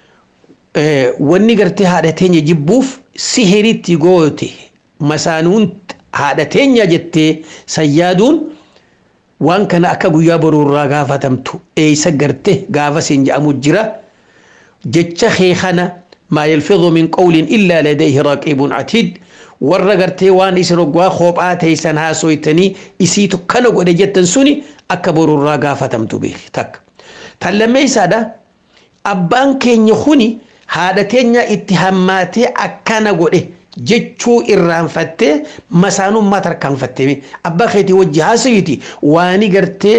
wanni gartee haadha teenya jibbuuf sihiritti goote masaanuun haadha teenya jettee sayyaaduun waan kana akka guyyaa boruurraa gaafatamtu eeysa garte gaafa siin jedhamu jira jecha kee kana maa yalfidhu min qawlin illaa ladayhi raqiibun atiid warra gartee waan isin oggaa kophaa teeysan haasoytanii isiitu kana godhe jettan suni akka boruurraa gaafatamtu beeki takka tan lammeeysaadha abbaan keenya kuni haadha teenya itti hammaatee akkana godhe jechuu irraanfattee masaanummaa tarkaanfattee abbaa keetii wajji haasawiti waani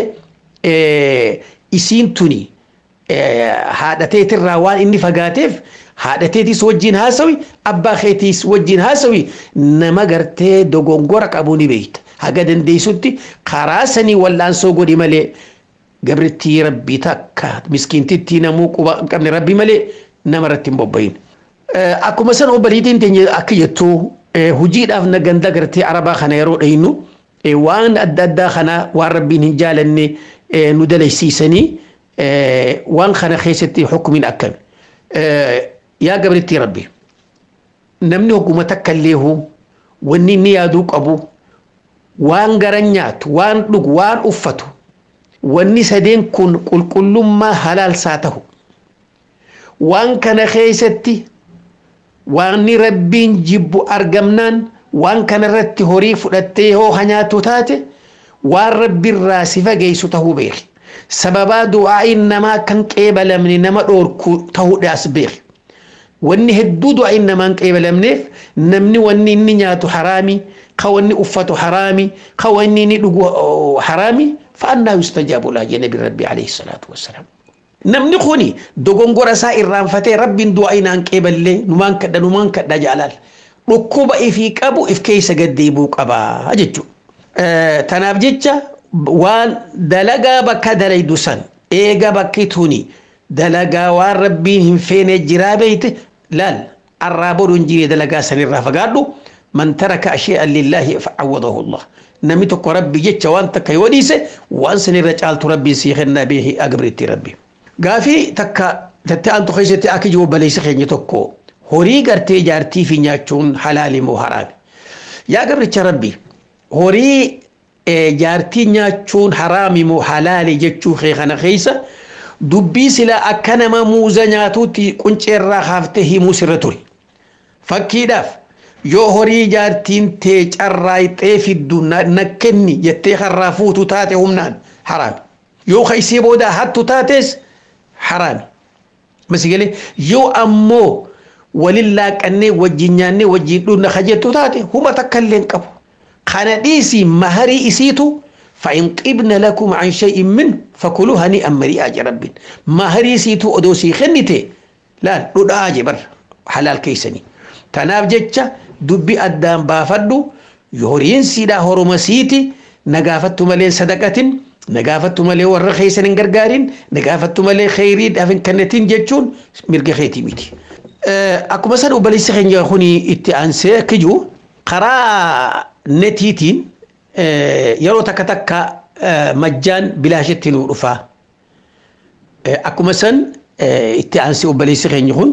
gartee isiin tuni haadhateetirraa waan inni fagaateef haadhateetis wajjin haasawi abbaa keetiis wajjin haasawi nama gartee dogongora qabu ni beekta haga dandeessutti karaa sanii wallaansoo godhi malee gabrittii rabbii takka miskiintittii namuu quba hin qabne rabbi malee nama irratti hin bobbayin. Akkuma san obboleettiin teenya akka jettu hojiidhaaf na ganda gartee arabaa kana yeroo dhaynu waan adda addaa kana waan rabbiin hin jaalanne nu dalaysiisanii waan kana keessatti hukumiin akkami. Yaa gabrittii rabbi namni hogguma takka illeehu wanni inni yaaduu qabu waan garan nyaatu waan dhugu waan uffatu wanni sadeen kun qulqullummaa halaalsaa tahu waan kana keessatti waanni rabbiin jibbu argamnaan waan kana irratti horii fudhattee yoo hanyaatu taate waan rabbiirraa si fageessu tahuu beeki sababaa du'aa'iin namaa kan qeebalamne nama dhoorku tahuudhaas beeki wanni hedduu du'aa'iin namaan qeebalamneef namni wanni inni nyaatu haraami ka wanni uffatu haraami ka wanni inni dhugu haraami fa'annaa yustajaabu laa jee nabi rabbi alayhi salaatu wassalaam namni kuni dogongora isaa irraanfatee rabbiin du'aa inaan qeeballee numaan kadha numaan kadha jaalaal dhukkuba ifii qabu if keessa gaddeebuu qabaa jechuudha. Tanaaf jecha waan dalagaa bakka dalaydu san eega bakki tuni dalagaa waan rabbiin hin feene jiraa beeyte laal arraa boruun jiree dalagaa sanirraa fagaadhu man taraka ashay'an lillaahi fa'awwadahu Allah namni tokko rabbi jecha waan takka yoo dhiise waan sanirra caaltu rabbiin sii kennaa beehi agabritti rabbi gaafii takka tattee aantu keessatti akka jiru baleessa keenya tokko horii gartee jaartii fi nyaachuun halaali moo haraami yaa gabricha rabbi horii jaartii nyaachuun haraami moo halaali jechuu kee kana keessa dubbii sila akka nama muuza nyaatuutti qunceerraa kaaftee himuu sirra ture fakkiidhaaf yoo horii jaartiin tee carraayxee fiddu na kenni jettee harraa fuutu taate humnaan haraami yoo kaysee booda hattu taates haraami masigalee yoo ammoo walin laaqannee wajjin nyaannee wajjin dhunna kajettu taate huma takka illee qabu kana dhiisii maharii isiitu فإن قبن لكم عن شيء منه فكلوا هنيئا مريئا رب ما هريسيتو أدوسي خنتي لا ردا جبر حلال كيسني تناف جتشا دبي أدام بافدو يورين سيدا هرمسيتي نقافتو ملين صدقة نقافتو ملين ورخيسن غرغارين نقافتو ملين خيري دافن كنتين جتشون مرقى خيتي ميتي أكو مثلا أبليس خين يخوني اتئانسي كجو قرا نتيتين yeroo takka takka majjaan bilaashetti nuu dhufaa. Akkuma san itti aansi obboleessi keenya kun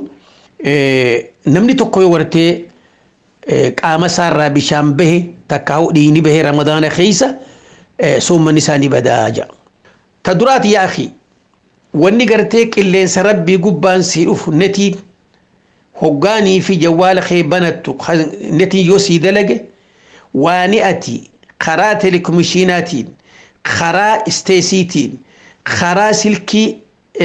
namni tokko yoo wartee qaama isaarraa bishaan bahe takka dhiigni bahe ramadaana keessa soommanni isaanii badaa jira. Ta duraati yaa akhi wanni gartee qilleensa rabbii gubbaan sii dhufu netiin hoggaanii fi jawwaala kee banattu netiin yoo sii dalage waani ati karaa telekomishiinaatiin karaa isteesiitiin karaa silkii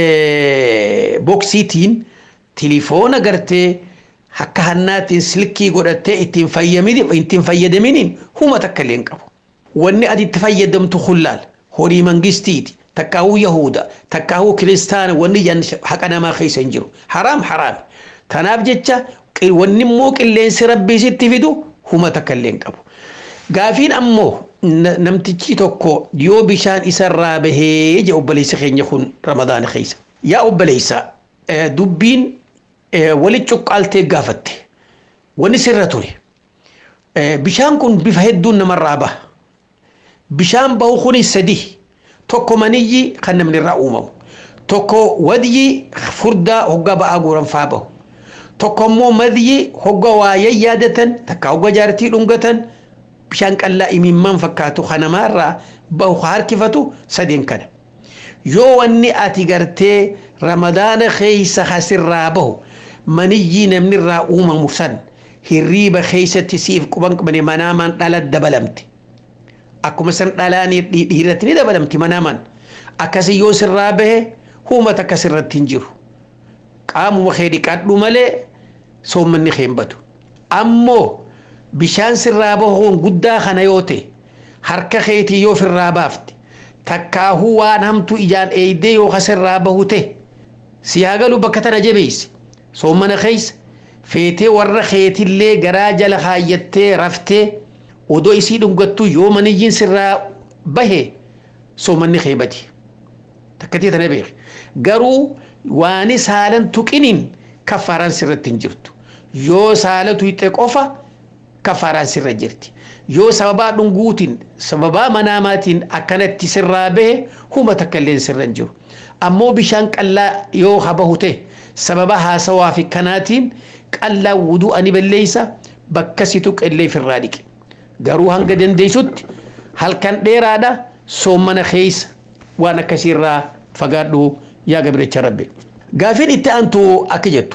boksiitiin tilifoona gartee akka hannaatiin silkii godhattee ittiin ittiin fayyadaminiin huma takka illee hin qabu. Wanni ati itti fayyadamtu hullaal horii mangistiiti takkaahuu yahuda takkaahuu kiristaana wanni jan haqa namaa keessa hin jiru haraam haraam. Tanaaf jecha wanni immoo qilleensi rabbii sitti fidu huma takka illee hin qabu. Gaafiin ammoo namtichi tokko yoo bishaan isarraa bahee je obboleessa keenya kun ramadaana keessa. Yaa obboleessa dubbiin wali cuqqaaltee gaafatte wanni sirra ture. Bishaan kun bifa hedduun namarraa baha. Bishaan bahu kunis sadi tokko maniyyi kan namni irraa uumamu. Tokko wadiyyi furdaa hoggaa ba'aa guuranfaa bahu. Tokko immoo madiyyi hoggaa waa yaadatan takka hoggaa jaartii dhungatan bishaan qallaa imimmaan fakkaatu kanamaarraa bahu harkifatu sadeen kana. Yoo wanni ati gartee ramadaana keessa hasirraa bahu maniyyii namni irraa uumamu san hirriiba keessatti siif quban qabane manaamaan dhala dabalamte. Akkuma san dhalaan dhiirratti ni dabalamti manaamaan. Akkasii yoo sirraa bahe huumata akka sirratti hin jiru. Qaamuma kee dhiqadhu malee soommanni kee hin badu. Ammoo bishaan sirraa bahuun guddaa kana yoo ta'e harka keetii yoo firraa baafte takkaahuu waan hamtu ijaan eeydee yoo kasirraa bahu ta'e si haa galu bakka tana jabeessi soommana keessa feetee warra keetillee garaa jala kaayyattee raftee odoo isii dhungattu yoo maniyyiin sirraa bahe soommanni kee badi takkatii tana beeke garuu waan saalan tuqiniin kaffaaraan sirratti hin jirtu yoo saalatu hixe qofa kafaaraan sirra jirti yoo sababaa dhunguutiin sababaa manaamaatiin akkanatti sirraa bahe huma takka illee sirra hin jiru ammoo bishaan qallaa yoo habahu ta'e sababa haasawaa fi kanaatiin qallaa wuduu ani balleeysa bakka si tuqillee firraa dhiqe garuu hanga dandeessutti halkan dheeraadha soommana keessa waan akkasiirraa fagaadhu yaa gabricha rabbe gaafiin itti aantu akka jettu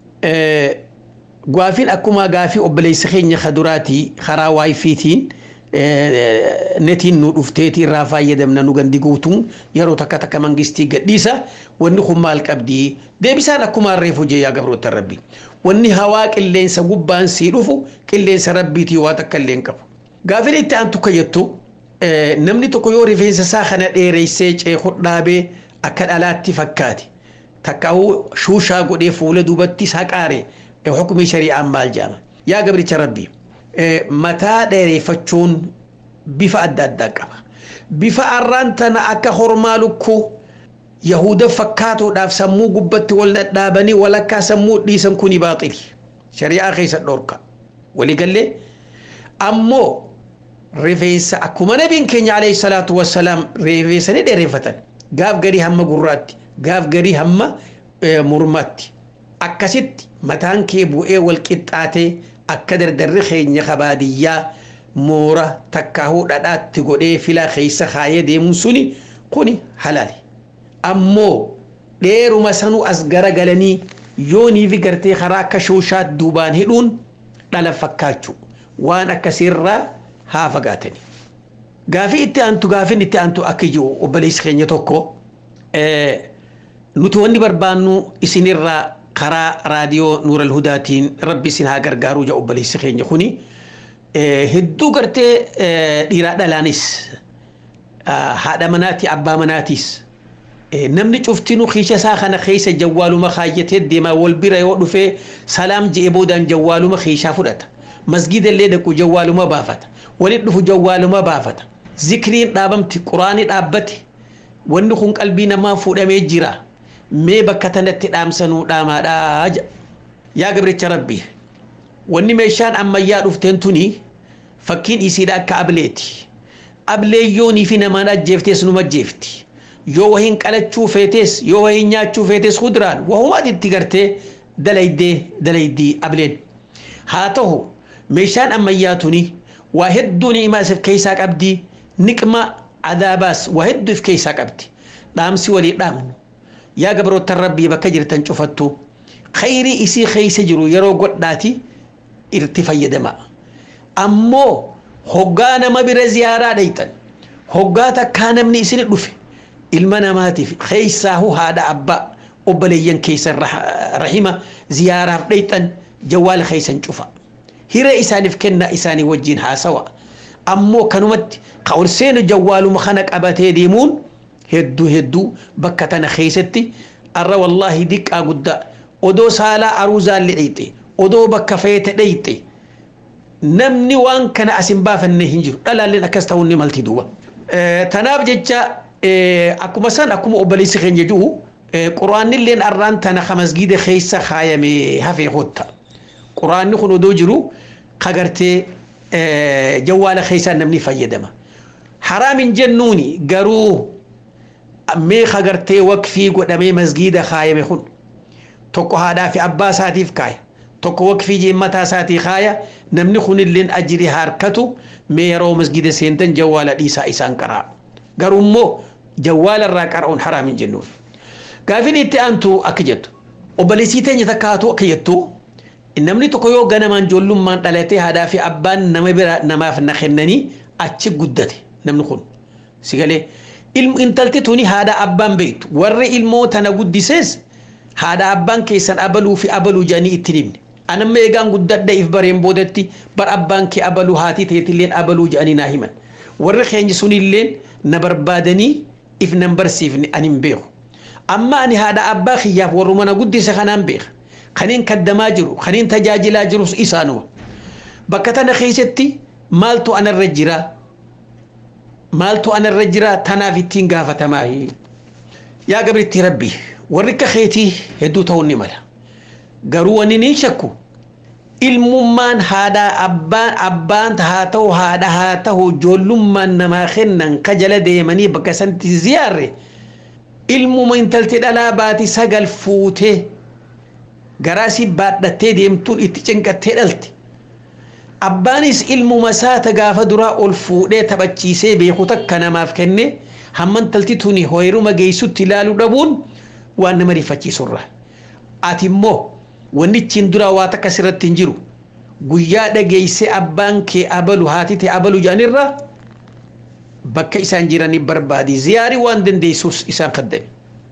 Gaafiin akkuma gaafii obboleessa keenya kaduraatii karaa waayifiitiin netiin nu dhufteetii irraa fayyadamna nu gandi guutuun yeroo takka takka mangistii gadhiisa wanni kun maal qabdi deebisaan akkuma reefu jee yaa gabroota rabbi wanni hawaa qilleensa gubbaan sii dhufu qilleensa rabbiitii waa takka illee hin qabu. Gaafiin itti aantu ka jettu namni tokko yoo rifeensa isaa kana dheereessee ceekuu dhaabee akka dhalaatti fakkaate takkaa'uu shuushaa godhee fuula duubatti saqaare حكم شريعة مال جامع يا قبل ربي متى ديري فتشون بفا أدى أدى قبا بفا أرانتنا أكا خرمالكو yahuda fakkaatuudhaaf sammuu gubbatti wal dhadhaabanii walakkaa sammuu dhiisan kuni baaxili shari'aa keessa dhorka waliigallee ammoo rifeensa akkuma nabiin keenya alayhi salaatu wassalaam rifeensa ni dheereffatan gaaf garii hamma gurraatti gaaf garii hamma mormatti akkasitti mataan kee bu'ee wal qixxaatee akka dardarri keenya kabaadiyyaa moora takkaahuu dhadhaatti godhee filaa keessa kaayee deemuun suni kuni halaali ammoo dheeruma sanuu as garagalanii yoonii fi gartee karaa akka shooshaat duubaan hidhuun dhala fakkaachuu waan akkasiirraa haa fagaatanii. Gaafii itti aantu gaafiin itti aantu akka jiru obboleessi keenya tokko nuti wanni barbaannu isinirraa karaa raadiyoo nuural hudaatiin rabbi isin haa gargaaruu jedha obboleessi keenya kuni hedduu gartee dhiiraa dhalaanis haadha manaati abbaa manaatiis namni cuftinu kiisha isaa kana keessa jawwaaluma kaayyatee deemaa wal bira yoo dhufee salaam je'ee boodaan jawwaaluma kiishaa fudhata masgida illee dhaqu jawwaaluma baafata walitti dhufu jawwaaluma baafata zikriin dhaabamti quraani dhaabbate wanni kun qalbii namaa fuudhamee jira mee bakka tanatti dhaamsanuu dhaamaadhaa jedha yaa gabricha rabbi wanni meeshaan ammayyaa dhufteen tuni fakkiin isiidha akka ableeti ablee yoonii fi namaan ajjeeftees numa ajjeefti yoo wahiin qalachuu feetes yoo wahiin nyaachuu feetes kuduraan wahumaat itti gartee dalaydee dalaydii ableen haa ta'u meeshaan ammayyaa tuni waa hedduu ni'imaa isif keessaa qabdi niqma adaabaas waa hedduu if keessaa qabdi dhaamsi walii dhaamnu yaa gabroottan rabbii bakka jirtan cufattu khayrii isii keessa jiru yeroo godhaati irti fayyadama ammoo hoggaa nama bira ziyaaraa dhayxan hoggaa takkaa namni isin dhufe ilma namaatiif keessaahu haadha abbaa obboleeyyan keessa rahima ziyaaraaf dhayxan jawwaala keessan cufa hiree isaaniif kennaa isaanii wajjiin haasawa ammoo kanumatti ka ol seenu jawwaaluma kana qabatee deemuun hedduu hedduu bakka tana keessatti arra wallaahi diqqaa guddaa odoo saalaa aruuzaalli dhayxe odoo bakka feete dhayxe namni waan kana as hin baafanne hin jiru dhalaalleen akkas ta'uun ni malti duuba. Tanaaf jecha akkuma san akkuma obboleessi keenya jiru quraannilleen arraan tana ka masgiida keessa kaayame hafee hotta. Quraanni kun odoo jiru kagartee jawwaala keessaa namni fayyadama. Haraamin jennuuni garuu mee kagartee waqfii godhamee masgiida kaayame kun tokko haadhaa fi abbaa isaatiif kaaya. tokko waqfii jeemmataa isaatii kaaya namni kunilleen ajiri harkatu mee yeroo masgida seentan jawwaala dhiisaa isaan qaraa garuu immoo jawwaala irraa qara'uun haraamin jennuun gaafin itti aantu akka jettu obboleessii teenya takka haatu akka jettu namni tokko yoo ganamaan ijoollummaan dhalatee haadhaa fi abbaan nama bira namaaf na kennanii achi guddate namni kun sigalee intalti tuni haadha abbaan beektu warri ilmoo tana guddisees haadha abbaan keessan abaluu fi abaluu jedhanii itti himne anamma eegaan guddadha if bareen boodatti bar abbaan kee abaluu haatii teetilleen abaluu jedhanii naa himan warri keenya sunilleen na barbaadanii if nan barsiifne ani hin beeku amma ani haadha abbaa kiyyaaf warruma na guddise kanaan beeka kaniin kaddamaa jiru kaniin tajaajilaa jirus isaanuma bakka tana keessatti maaltu anarra jira maaltu anarra jira tanaaf ittiin gaafatamaa yaa gabritti rabbii warri akka keetii hedduu ta'uu ni mala garuu wanni ni shakku ilmummaan haadha abbaan abbaan haa ta'u haadha haa ta'u ijoollummaan namaa kennan ka jala deemanii bakka sanatti ziyaarre ilmuma intalti dhalaa baati sagal fuutee garaasii baadhattee deemtuun itti cinqattee dhalte abbaanis ilmuma saata gaafa duraa ol fuudhee taphachiisee beeku takka namaaf kenne hamma intalti tuni hoyruma geessutti ilaaluu dhabuun waan nama rifachiisurra ati immoo wannichiin duraa waa takka sirratti hin jiru guyyaa dhageeyse abbaan kee abalu haati ta'e abalu jedhanirra bakka isaan jiranii barbaadi ziyaarii waan dandeessuus isaan kaddame.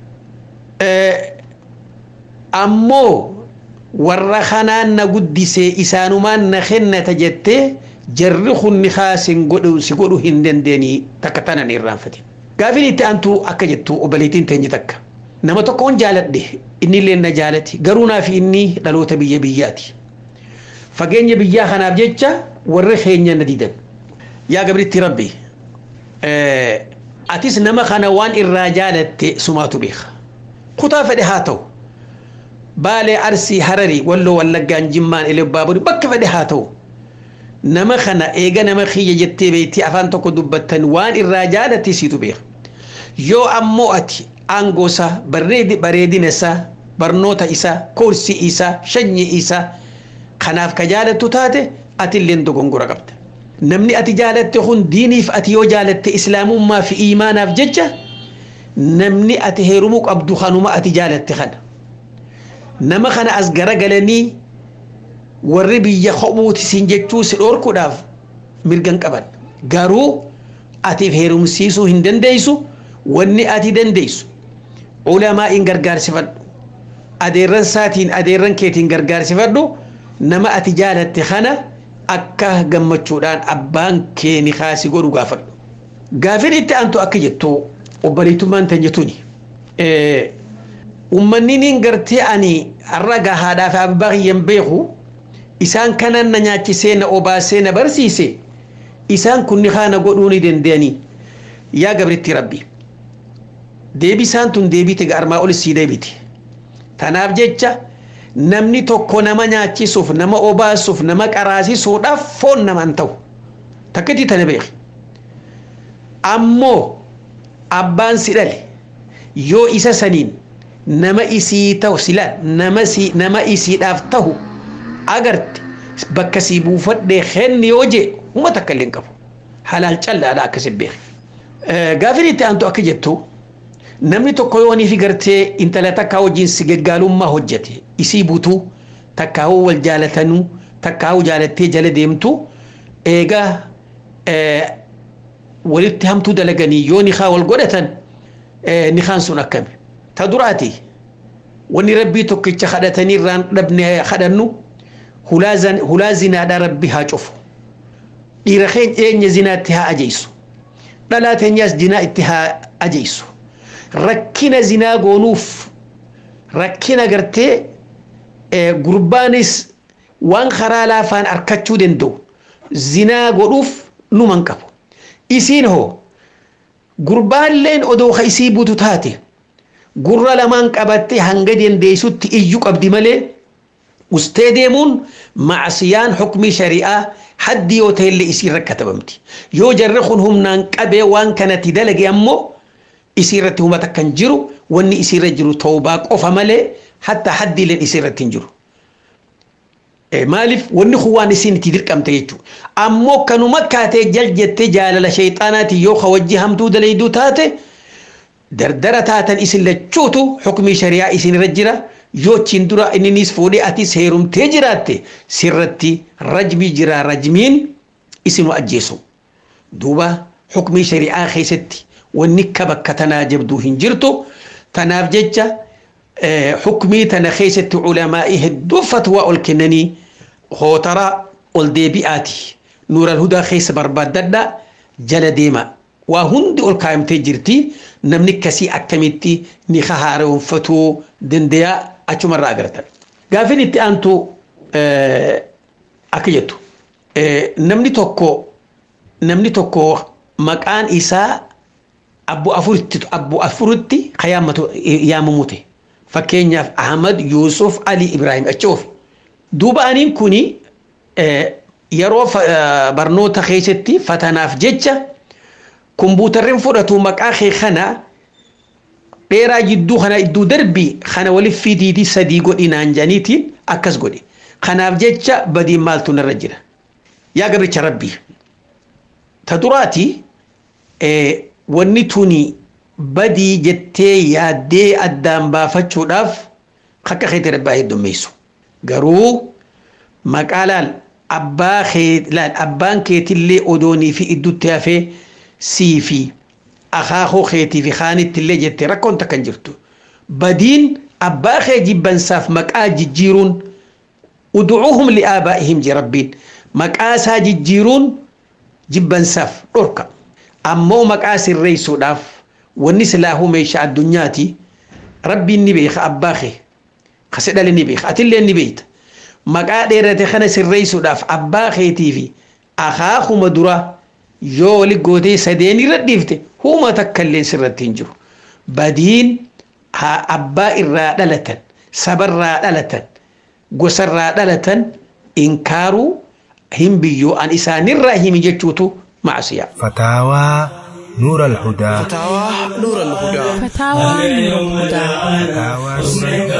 Ammoo warra kanaan na guddisee isaanumaan na kennata jettee jarri kunni kaasin godhu si godhu hin dandeenye takka tanan irraanfatin. Gaafin itti aantu akka jettu obboleettiin teenye takka. Nama tokkoon jaaladhe innillee na jaalati garuu naaf inni dhaloota biyya biyyaati. Fageenya biyyaa kanaaf jecha warri keenya na didan. Yaa gabritti rabbi atis nama kana waan irraa jaalatte sumaatu beeka kutaa fedhe haa ta'u baalee arsii hararii walloo wallaggaan jimmaan elebbaaburii bakka fedhe haa ta'u nama kana eega nama kiyya jettee beektii afaan tokko dubbattan waan irraa jaalatte siitu beeka yoo ammoo ati aangoosaa bareedina isaa barnoota isaa koorsii isaa shanyii isaa kanaaf ka jaalattu taate ati illee dogongora qabda namni ati jaalatte kun diiniif ati yoo jaalatte islaamummaa fi iimaanaaf jecha namni ati heerumuu qabdu kanuma ati jaalatte kana nama kana as garagalanii warri biyya kophuuti siin jechuu si dhoorkuudhaaf mirgan qaban garuu atiif heerumsiisuu hin dandeessu wanni ati dandeessu ulamaa in gargaarsifadhu adeerran saatiin adeerran keetiin gargaarsifadhu nama ati jaalatte kana akka gammachuudhaan abbaan kee ni kaasi godhu gaafadhu gaafin itti aantu akka jettu obboleettummaan tan jettuuni ummanni niin gartee ani har'a gahaadhaa fi abbaa kiyyan beeku isaan kanan na nyaachisee na obaasee na barsiise isaan kunni kaana godhuu ni danda'anii yaa gabritti rabbi deebisaan tun deebite armaa ol sii deebite tanaaf jecha namni tokko nama nyaachisuuf nama obaasuuf nama qaraasisuudhaaf foon namaan ta'u takkatti tana beeki ammoo abbaan si dhale yoo isa saniin nama isii ta'u sila nama si nama isiidhaaf ta'u agarte bakka sii buufadhee kenni yoo jee uma takka illee hin qabu halaal callaadha akkasi beeki gaafin itti aantu akka jettu namni tokko yoo niifi gartee intala takkaa wajjin si gaggaalummaa hojjete isii butuu takkaa'uu wal jaalatanuu takkaa'uu jaalattee jala deemtu eegaa walitti hamtuu dalaganii yoo nikaa wal godhatan nikaan sun akkami ta duraati wanni rabbii tokkicha kadhatanii irraan dhabne kadhannu hulaa zinaadhaa rabbi haa cufu dhiira keenya eenya zinaatti haa ajeysu dhalaa teenyaas zinaa itti haa ajeysu rakkina zinaa goonuuf rakkina gartee gurbaanis waan karaa laafaan arkachuu danda'u zinaa godhuuf numan qabu isiin hoo gurbaalleen odoo ka isii butu taate gurra lamaan qabatte hanga dandeessutti iyyuu qabdi malee ustee deemuun macsiyaan xukmii shari'aa haddi yoo ta'ellee isii rakkatabamti yoo jarri kun humnaan qabee waan kanatti dalage ammoo isiirratti hubata kan jiru wanni isiirra jiru toobaa qofa malee hatta haddiileen isiirratti hin jiru. Maaliif wanni kun waan isiin itti dirqamte jechuudha. Ammoo kanuma kaatee jal jettee jaalala shayxaanaati yoo ka wajji hamtuu dalayduu taate dardara taatan isin lachuutu xukmii shari'aa isinirra jira yoo achiin dura inninis fuudhee atis heerumtee jiraatte sirratti rajmii jira rajmiin isinu ajjeesu. Duuba xukmii shari'aa keessatti wanni akka bakka tanaa jabduu hin jirtu tanaaf jecha xukmii tana keessatti culamaa'ii hedduu fatwaa ol kennanii hootaraa ol deebi'aati nuural hudaa keessa barbaaddadha jala deema waa hundi ol kaayamtee jirti namni akkasii akkamitti ni haaromfatuu dandayaa achumarraa agartan gaafin itti aantu akka jettu namni tokko namni tokko maqaan isaa abbu afuritti abbu afuritti kayaamatu yaamamute fakkeenyaaf ahmad yuusuf ali ibraahim achoof duuba aniin kuni yeroo barnoota keessatti fatanaaf jecha kumbuutarriin fudhatu maqaa kee kana dheeraa jidduu kana idduu darbii kana waliif fidiitii sadii godhinaan janiitiin akkas godhe kanaaf jecha badiin maaltu narra jira yaa gabricha rabbii ta duraati wanni tuni badii jettee yaaddee addaan baafachuudhaaf akka keetti rabbaa heddummeessu garuu maqaa laal abbaa kee laal abbaan keetillee odoonii fi iddutti hafee sii fi akaakoo keetii fi kaanittillee jettee rakkoon takkan jirtu badiin abbaa kee jibbansaaf maqaa jijjiiruun udcuuhum liaabaa'ihim je rabbiin maqaa isaa jijjiiruun jibbansaaf dhorka ammoo maqaa sirreessuudhaaf wanni silaahuu meeshaa addunyaati rabbiin ni beeka abbaa kee kase dhale ni beeka atillee ni beekta maqaa dheerate kana sirreessuudhaaf abbaa keetii fi akaakuma dura yoo wali gootee sadeen irra dhiifte huma takka illee sirratti hin jiru badiin haa abbaa irraa dhalatan sabarraa dhalatan gosarraa dhalatan inkaaruu hin biyyoo an isaanirraa himi jechuutu macsiyaa فتاوى نور الهدى فتاوى نور الهدى فتاوى نور الهدى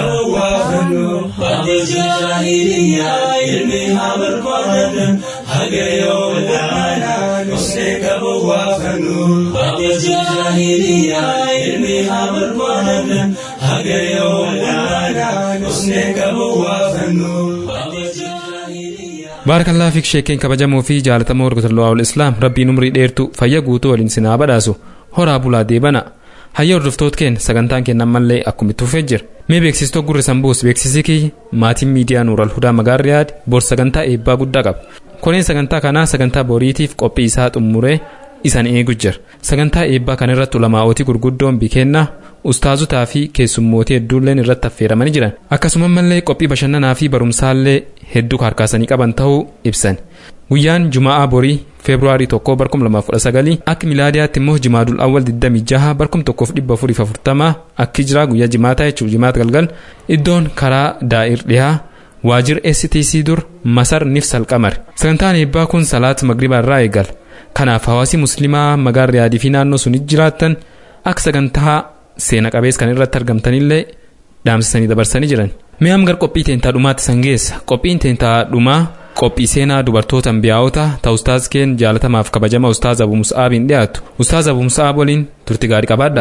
baarakalaa fiik sheekeen kabajamoo fi jaalatamoo hordoftoota islaam rabbiin umrii dheertu fayya guutuu waliin sinaa badhaasu horaa bulaa deebana hayya hordoftoota keenya sagantaan kennan mallee akkumitti fufee jira mee beeksistoo gurri sanbuus beeksisii kiyya maatiin miidiyaa nuural hudaa magaarriyaad bor sagantaa eebbaa guddaa qaba koneen sagantaa kanaa sagantaa boriitiif qophii isaa xumuree isan eegu jira sagantaa eebbaa kana irratti ulamaa'ootii gurguddoon bikennaa ustaazotaa fi keessummootii hedduulleen irratti affeeramanii jiran akkasuma mallee qophii bashannanaa fi barumsaallee hedduu harkaasanii qaban ta'uu ibsan guyyaan juma'aa borii feebruaarii 1 barkum 2019 akka milaadiyaatti immoo jimaadul awwal 26 barkum 1440 akki jira guyyaa jimaataa jechuun jimaata galgal iddoon karaa daa'ir dhihaa waajir stc dur masar nifsal qamar sagantaan eebbaa kun salaat magribaa irraa eegala kanaaf hawaasi muslimaa magaalaa riyaadii fi naannoo sun jiraattan akka sagantaa seena qabees kan irratti argamtanillee dhaamsisanii dabarsanii jiran mi'aam gar qophii teentaa dhumaatti san geessa qophiin teentaa dhumaa qophii seenaa dubartoota ambiyaa'ota ta ustaaz keen jaalatamaaf kabajama ustaaz abu musa'aabiin dhiyaatu ustaaz abu musa'aab waliin turti gaarii qabaadha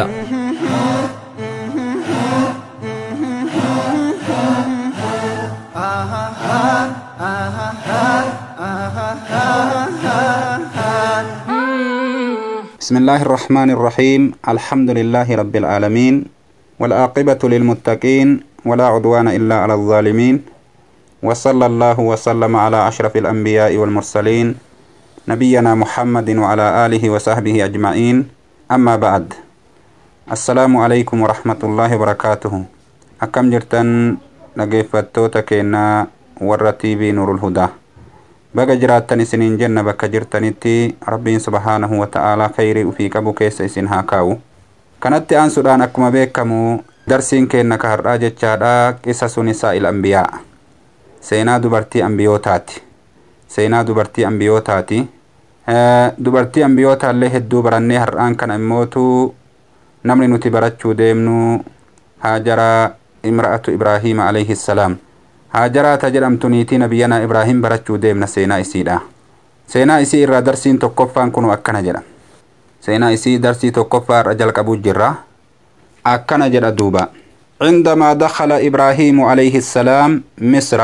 بسم الله الرحمن الرحيم الحمد لله رب العالمين والعاقبة للمتقين ولا عدوان إلا على الظالمين وصلى الله وسلم على أشرف الأنبياء والمرسلين نبينا محمد وعلى آله وصحبه أجمعين أما بعد السلام عليكم ورحمة الله وبركاته أكم جرتن نقفتوتا كينا ورتي بي نور الهدى baga jiraattan isiniin jenna bakka jirtanitti rabbiin subhaanahu wa ta'aalaa khayrii ufii qabu keessa isin haa kaa'u kanatti aansuudhaan akkuma beekamu darsiin keenna ka har'aa jechaadha qisa sun isaa il ambiyaa seenaa dubartii ambiyootaati seenaa dubartii ambiyootaati dubartii ambiyootaallee hedduu barannee har'aan kana immootu namni nuti barachuu deemnu haajara imra'atu ibraahiima alayhi salaam haajaraata jedhamtu niitii nabiyyanaa ibraahim barachuu deemna seenaa isiidha seenaa isii irraa darsiin tokkoffaan kunu akkana jedha seenaa isii darsii tokkoffaa irra jalqabuu jirra akkana jedha duuba عندما دخل إبراهيم عليه السلام مصر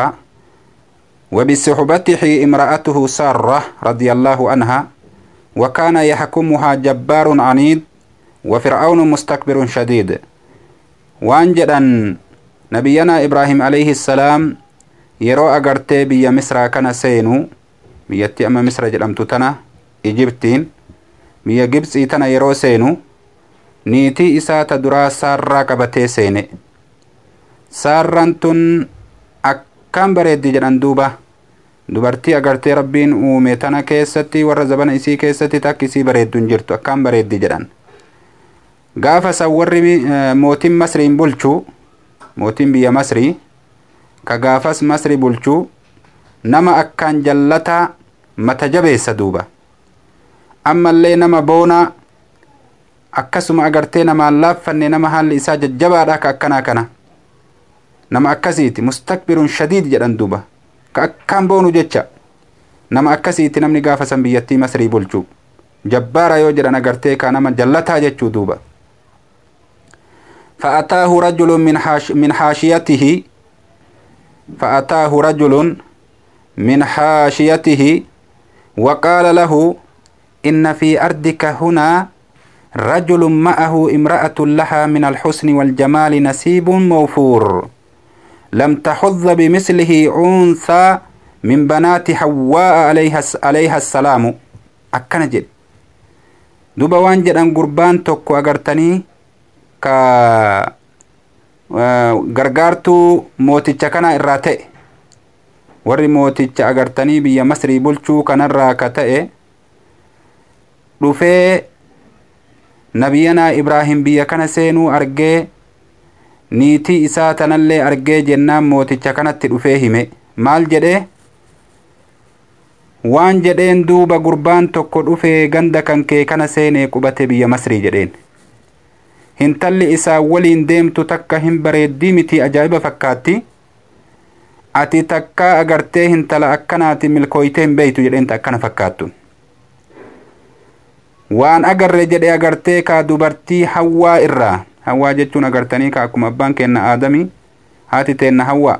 وبصحبته امرأته سارة رضي الله عنها وكان يحكمها جبار عنيد وفرعون مستكبر شديد وانجدا نبينا إبراهيم عليه السلام yeroo agartee biyya misraa kana seenu biyyatti amma misra jedhamtu tana ijibtiin biyya gibxii tana yeroo seenu niitii isaa ta duraa saarraa qabatee seene saarran tun akkaan bareeddi jedhan duuba dubartii agartee rabbiin uume tana keessatti warra zabana isii keessatti takki isii bareeddu hin jirtu akkaan bareeddi jedhan gaafa san warri mootiin masriin bulchu mootiin biyya masrii ka gaafas masri bulchuu nama akkaan jallataa mata jabeessa duuba ammallee nama boonaa akkasuma agartee namaan laaffanne nama haalli isaa jajjabaadha ka akkanaa kana nama akkasiiti mustakbirun shadiid jedhan duuba ka akkaan boonu jecha nama akkasiiti namni gaafa san biyyattii masrii bulchuu jabbaara yoo jedhan agartee ka nama jallataa jechuu duuba فأتاه رجل من حاش من حاشيته فأتاه رجل من حاشيته وقال له إن في أرضك هنا رجل معه امرأة لها من الحسن والجمال نسيب موفور لم تحظ بمثله أنثى من بنات حواء عليها, عليها السلام أكنا جد دوبا وانجد أن قربان توكو أغرتني ka gargaartuu mooticha kana irraa ta'e warri mooticha agartanii biyya masrii bulchuu kanarraa ka ta'e dhufee nabiyyanaa ibraahim biyya kana seenuu argee niitii isaa tanallee argee jennaan mooticha kanatti dhufee hime maal jedhee waan jedheen duuba gurbaan tokko dhufee ganda kan kee kana seenee qubate biyya masrii jedheen hintalli isaa waliin deemtu takka hin bareeddii miti ajaa'iba fakkaatti ati takka agartee hintala akkanaati milkooytee hin beeytu jedheenta akkana fakkaattu waan agarre jedhe agartee kaa dubartii hawwaa irraa hawwaa jechuun agartanii ka akkuma abbaan keenna aadami haati teenna hawwaa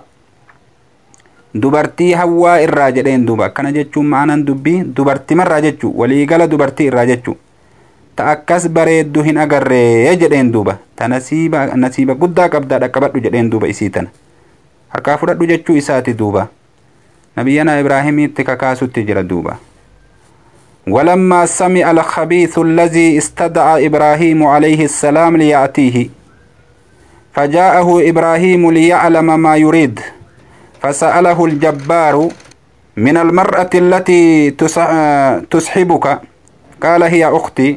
dubartii hawwaa irraa jedheen duuba akkana jechuun ma'anan dubbii dubartimarraa jechuu waliigala dubartii irraa jechuu ta akkas bareeddu hin agarree jedheen duuba ta nasiiba nasiiba guddaa qabdaa dhaqqabadhu jedheen duuba isii tana harkaa fudhadhu jechuu isaati duuba nabiyyanaa ibraahimiitti kakaasutti jira duuba ولما سمع الخبيث الذي استدعى إبراهيم عليه السلام ليأتيه فجاءه إبراهيم ليعلم ما يريد فسأله الجبار من المرأة التي تسحبك قال هي أختي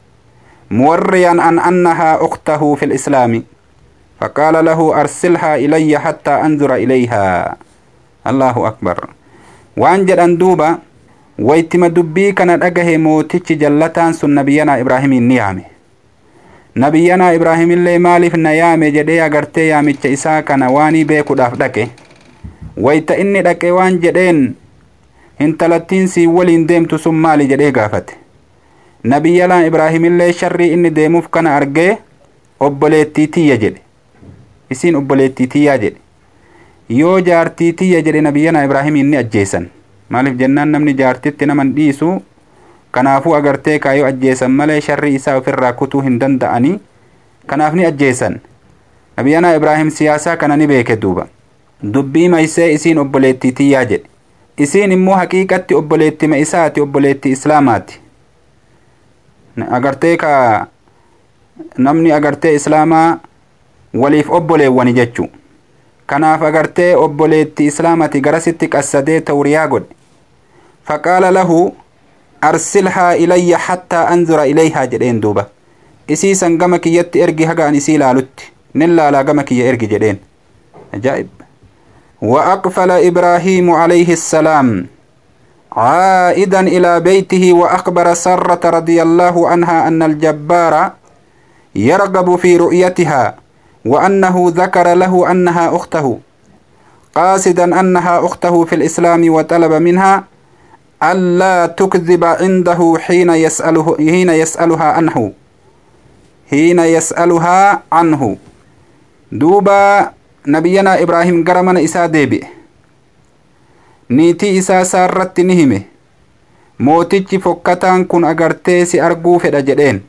موريا عن أنها أخته في الإسلام فقال له أرسلها إلي حتى أنظر إليها الله أكبر وأنجد أندوبا waytima dubbii kana dhagahe mootichi jallataan sun nabiyyanaa ibraahimiin ni yaame nabiyyanaa ibraahimillee maaliif na yaame jedhee agartee yaamicha isaa kana waanii beekuudhaaf dhaqe wayta inni dhaqe waan jedheen hintalattiin sii waliin deemtu sun maali jedhee gaafate nabiyyanaa ibraahimillee sharrii inni deemuuf kana argee obboleettii tiyya jedhe isiin obboleettii tiyyaa jedhe yoo jaartii tiyya jedhe nabiyyanaa ibraahimiin ni ajjeesan maaliif jennaan namni jaartitti naman dhiisu kanaafuu agartee kaayoo ajjeesan malee sharri isaa ofirraa kutuu hin danda'anii kanaaf ni ajjeesan nabiyyanaa ibraahim siyaasaa kana ni beeke duuba dubbii maysee isiin obboleettii tiyyaa jedhe isiin immoo haqiiqatti obboleettima isaati obboleettii islaamaati agartee ka namni agartee islaamaa waliif obboleewwani jechuu kanaaf agartee obboleettii islaamati garasitti qassadee tawriyaa godhe faqaala lahu arsilhaa ilayya hattaa anzura ilayhaa jedheen duuba isii san gama kiyyatti ergi haga an isii laalutti nin laalaa gama kiyya ergi jedheen ajaa'ib وأقفل إبراهيم عليه السلام عائدا إلى بيته وأخبر سرة رضي الله عنها أن الجبار يرغب في رؤيتها وأنه ذكر له أنها أخته قاصدا أنها أخته في الإسلام وطلب منها ألا تكذب عنده حين يسأله حين يسألها عنه حين يسألها عنه دوبا نبينا إبراهيم قرمنا إسا ديبئ niitii isaa saarratti ni hime mootichi fokkataan kun agartee si arguu fedha jedheen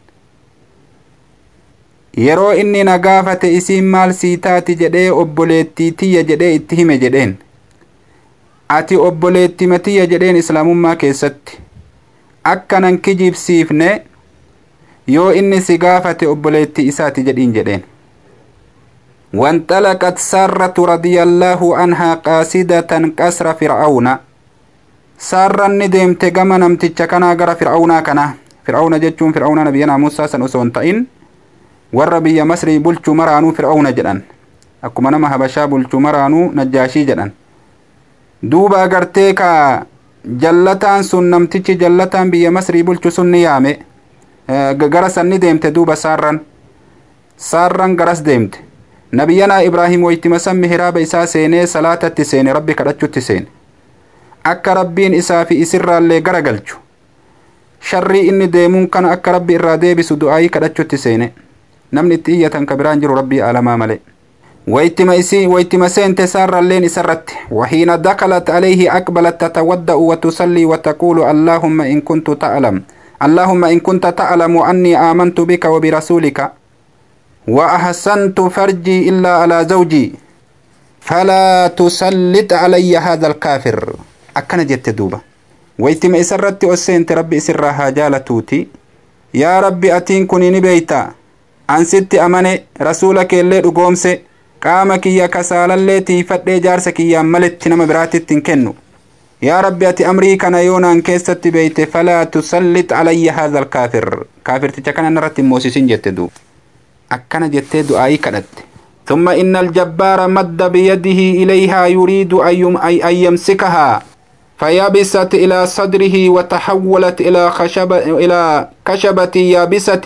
yeroo inni na gaafate isiin maal sii taati jedhee obboleettii tiyya jedhee itti hime jedheen ati obboleettima tiyya jedheen islaamummaa keessatti akkanan kijibsiifne yoo inni si gaafate obboleettii isaati jedhiin jedheen وانطلقت سارة رضي الله عنها قاصدة قصر فرعون سارة ندم تجمع نمتج كنا غرا فرعون كنا فرعون جتشون فرعون نبينا موسى سن أسون تئن warra biyya masrii bulchuu maraanuu fir'auna jedhan akkuma nama habashaa bulchuu maraanuu najjaashii jedhan duuba agartee ka jallataan sun namtichi jallataan biyya masrii bulchu sun ni yaame gara san ni deemte duuba saarran saarran garas deemte nabiyyanaa ibraahim waytima san mihiraaba isaa seenee salaatatti seene rabbi kadhachutti seene akka rabbiin isaa fi isirraallee gara galchu sharrii inni deemuun kana akka rabbi irraa deebisu du'aayii kadhachutti seene namni itti iyyatan ka biraan jiru rabbii alamaa male waytima isii waytima seente saarralleen isarratti wahiina dakalat alayhi aqbalat tatawadda'u watusalli wataqulu allaahumma in kuntu ta'lam اللهم إن كنت تعلم أني آمنت بك وبرسولك وأحسنت فرجي إلا على زوجي فلا تسلط علي هذا الكافر أكن جت دوبا ويتم إسرت أسنت ربي إسرها جالتوتي يا ربي أتين كوني بيتا ansitti amane rasuula keellee dhugoomse qaama kiyya kasaalallee tiifadhee jaarsa kiyyaan maletti nama biraatitti hin kennu yaa rabbi ati amrii kana yoonaan keessatti beeyte falaa tusallit calayya haadha alkaafir kaafirticha kana narratti moosisin jette duub akkana jettee du'aayii kadhatte ثم إن الجبار مد بيده إليها يريد أن يمسكها فيبست إلى صدره وتحولت إلى خشبة إلى كشبة يابسة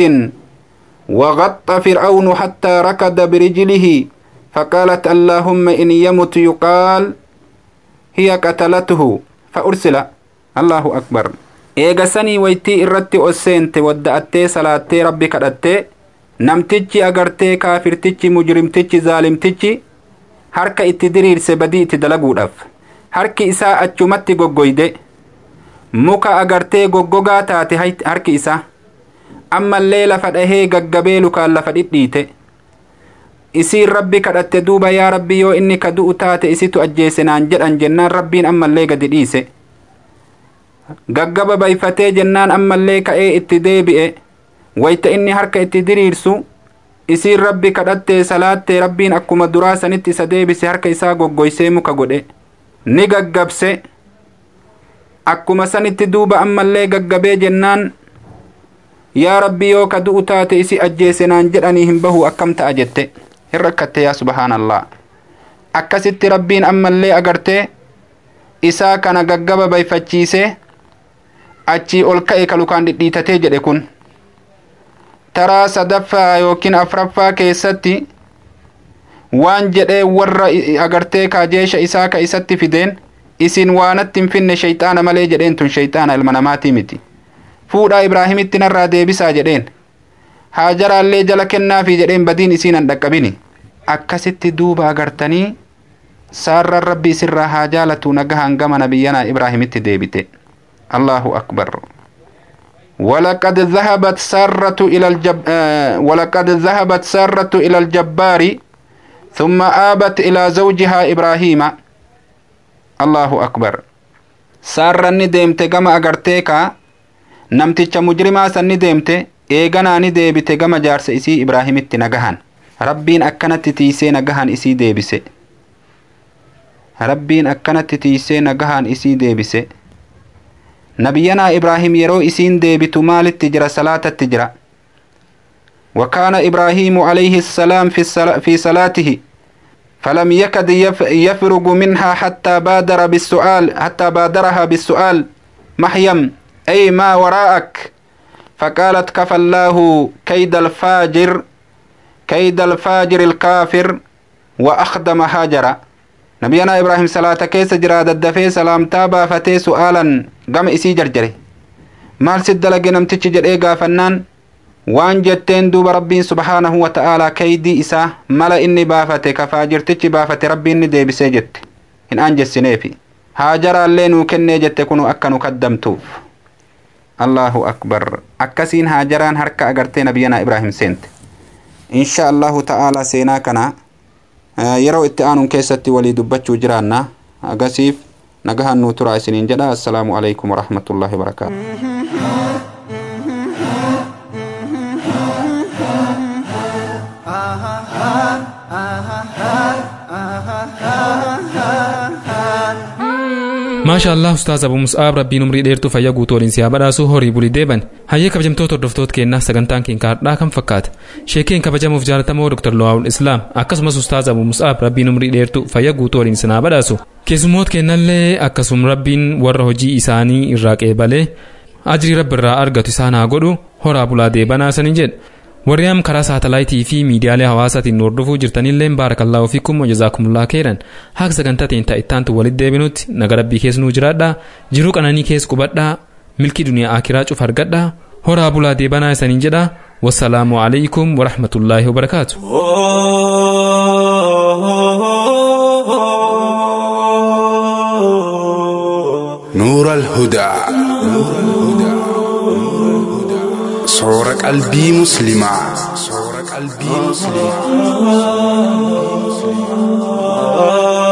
وغط فرعون حتى ركض برجله فقالت اللهم إن يمت يقال هي قتلته فأرسل الله أكبر eega sanii waytii irratti osseente wadda'attee salaattee rabbi kadhattee namtichi agartee kaafirtichi mujrimtichi zaalimtichi harka itti diriirse badii itti dalaguudhaaf harki isaa achumatti goggoyde muka agartee goggogaa taate harki isaa ammallee lafa dhahee gaggabee lukaan lafa dhidhiite isiin rabbi kadhatte duuba yaa rabbi yoo inni ka du'u taate isitu ajjeese naan jedhan jennaan rabbiin ammallee gadi dhiise gaggaba bayfatee jennaan ammallee ka'ee itti deebi'e wayta inni harka itti diriirsu isiin rabbi kadhattee salaattee rabbiin akkuma duraa sanitti isa deebise harka isaa goggoysee muka godhe ni gaggabse akkuma sanitti duuba ammallee gaggabee jennaan yaa rabbi yoo ka du'u taate isi ajjeese naan jedhanii hin bahu akkam ta'a jette hin rakkatte yaa subhaanallah akkasitti rabbiin ammallee agartee isaa kana gaggaba bayfachiisee achii ol ka'e ka lukaan dhidhiitatee jedhe kun taraa sadaffaa yookiin afraffaa keessatti waan jedhee warra agartee kaajeesha isaa ka isatti fideen isin waanatti hin finne shayxaana malee jedheen tun shayxaana ilma namaatii miti fuudhaa ibraahimitti narraa deebisaa jedheen haajaraallee jala kennaafi jedheen badiin isiin an dhaqqabini akkasitti duuba agartanii saarran rabbi isirraa haa jaalatu nagahan gama nabiyyanaa ibraahimitti deebite allahu akbar ولقد ذهبت سارة إلى الجب آه ولقد ذهبت سارة إلى الجبار ثم آبت إلى زوجها إبراهيم الله أكبر سارة ندمت كما أغرتيكا نمتش مجرما سندمت إيغانا ندبت كما جارس إسي إبراهيم التنغهان ربين أكنت تيسي نغهان إسي ديبسي ربين أكنت تيسي نغهان إسي ديبسي نبينا إبراهيم يرو إسين ديبت مال التجرى صلاة التجرى وكان إبراهيم عليه السلام في, السلا في صلاته فلم يكد يف يفرغ منها حتى بادر بالسؤال حتى بادرها بالسؤال محيم أي ما وراءك فقالت كفى الله كيد الفاجر كيد الفاجر الكافر وأخدم هاجر نبينا إبراهيم صلاة كيس جرا ددفي سلام تابا فتي سؤالا قم إسي جرجري مال سد لقي نمتش جرئي فنان waan jetteen duuba rabbiin subhaanahu wa ta'aalaa kaydii isaa mala inni baafate ka faajirtichi baafate rabbiin ni deebisee jette hin anjessineefi haajaraallee nuu kennee jette kunu akka nu kaddamtuuf allahu akbar akkasiin haajaraan harka agartee nabiyyanaa ibraahim seente insha allahu ta'aalaa seenaa kana yeroo itti aanuun keessatti walii dubbachuu jiraanna agasiif nagahan nuu turaa isiniin jedha assalaamu alaikum warahmatullaahi wabarakaatu maasha allah ustaaz abu mus'aab rabbiin umrii dheertuu fayyaa guutuu waliin siyaa badhaasuu horii bulii deeban hayyee kabajamtoota hordoftoota keenyaa sagantaan keenya har'aa kan fakkaata sheekeen kabajamuuf jaalatamoo dr lo'aawul islaam akkasumas ustaaz abu mus'aab rabbiin umrii dheertuu fayyaa guutuu waliin sinaa badhaasu keessummoota keenyallee akkasuma rabbiin warra hojii isaanii irraa qeebalee ajrii rabbi irraa argatu isaan haa godhu horaa bulaa deebanaa sanii jedha warri am karaa saatalaayitii fi miidiyaalee hawaasaatiin hordofuu jirtanillee baarakallahu fiikum wajazaakumullah khairan haqa sagantaa teenya ittaantu walitti deebinutti naga rabbii keessa nuu jiraadhaa jiruu qananii keessa qubadhaa milkii duniyaa akiraa cuf argadhaa horaa bulaa deebanaa isaniin jedha wassalaamu alaykum warahmatullaahi wabarakaatu. نور الهدى صور قلبي مسلما صور قلبي مسلما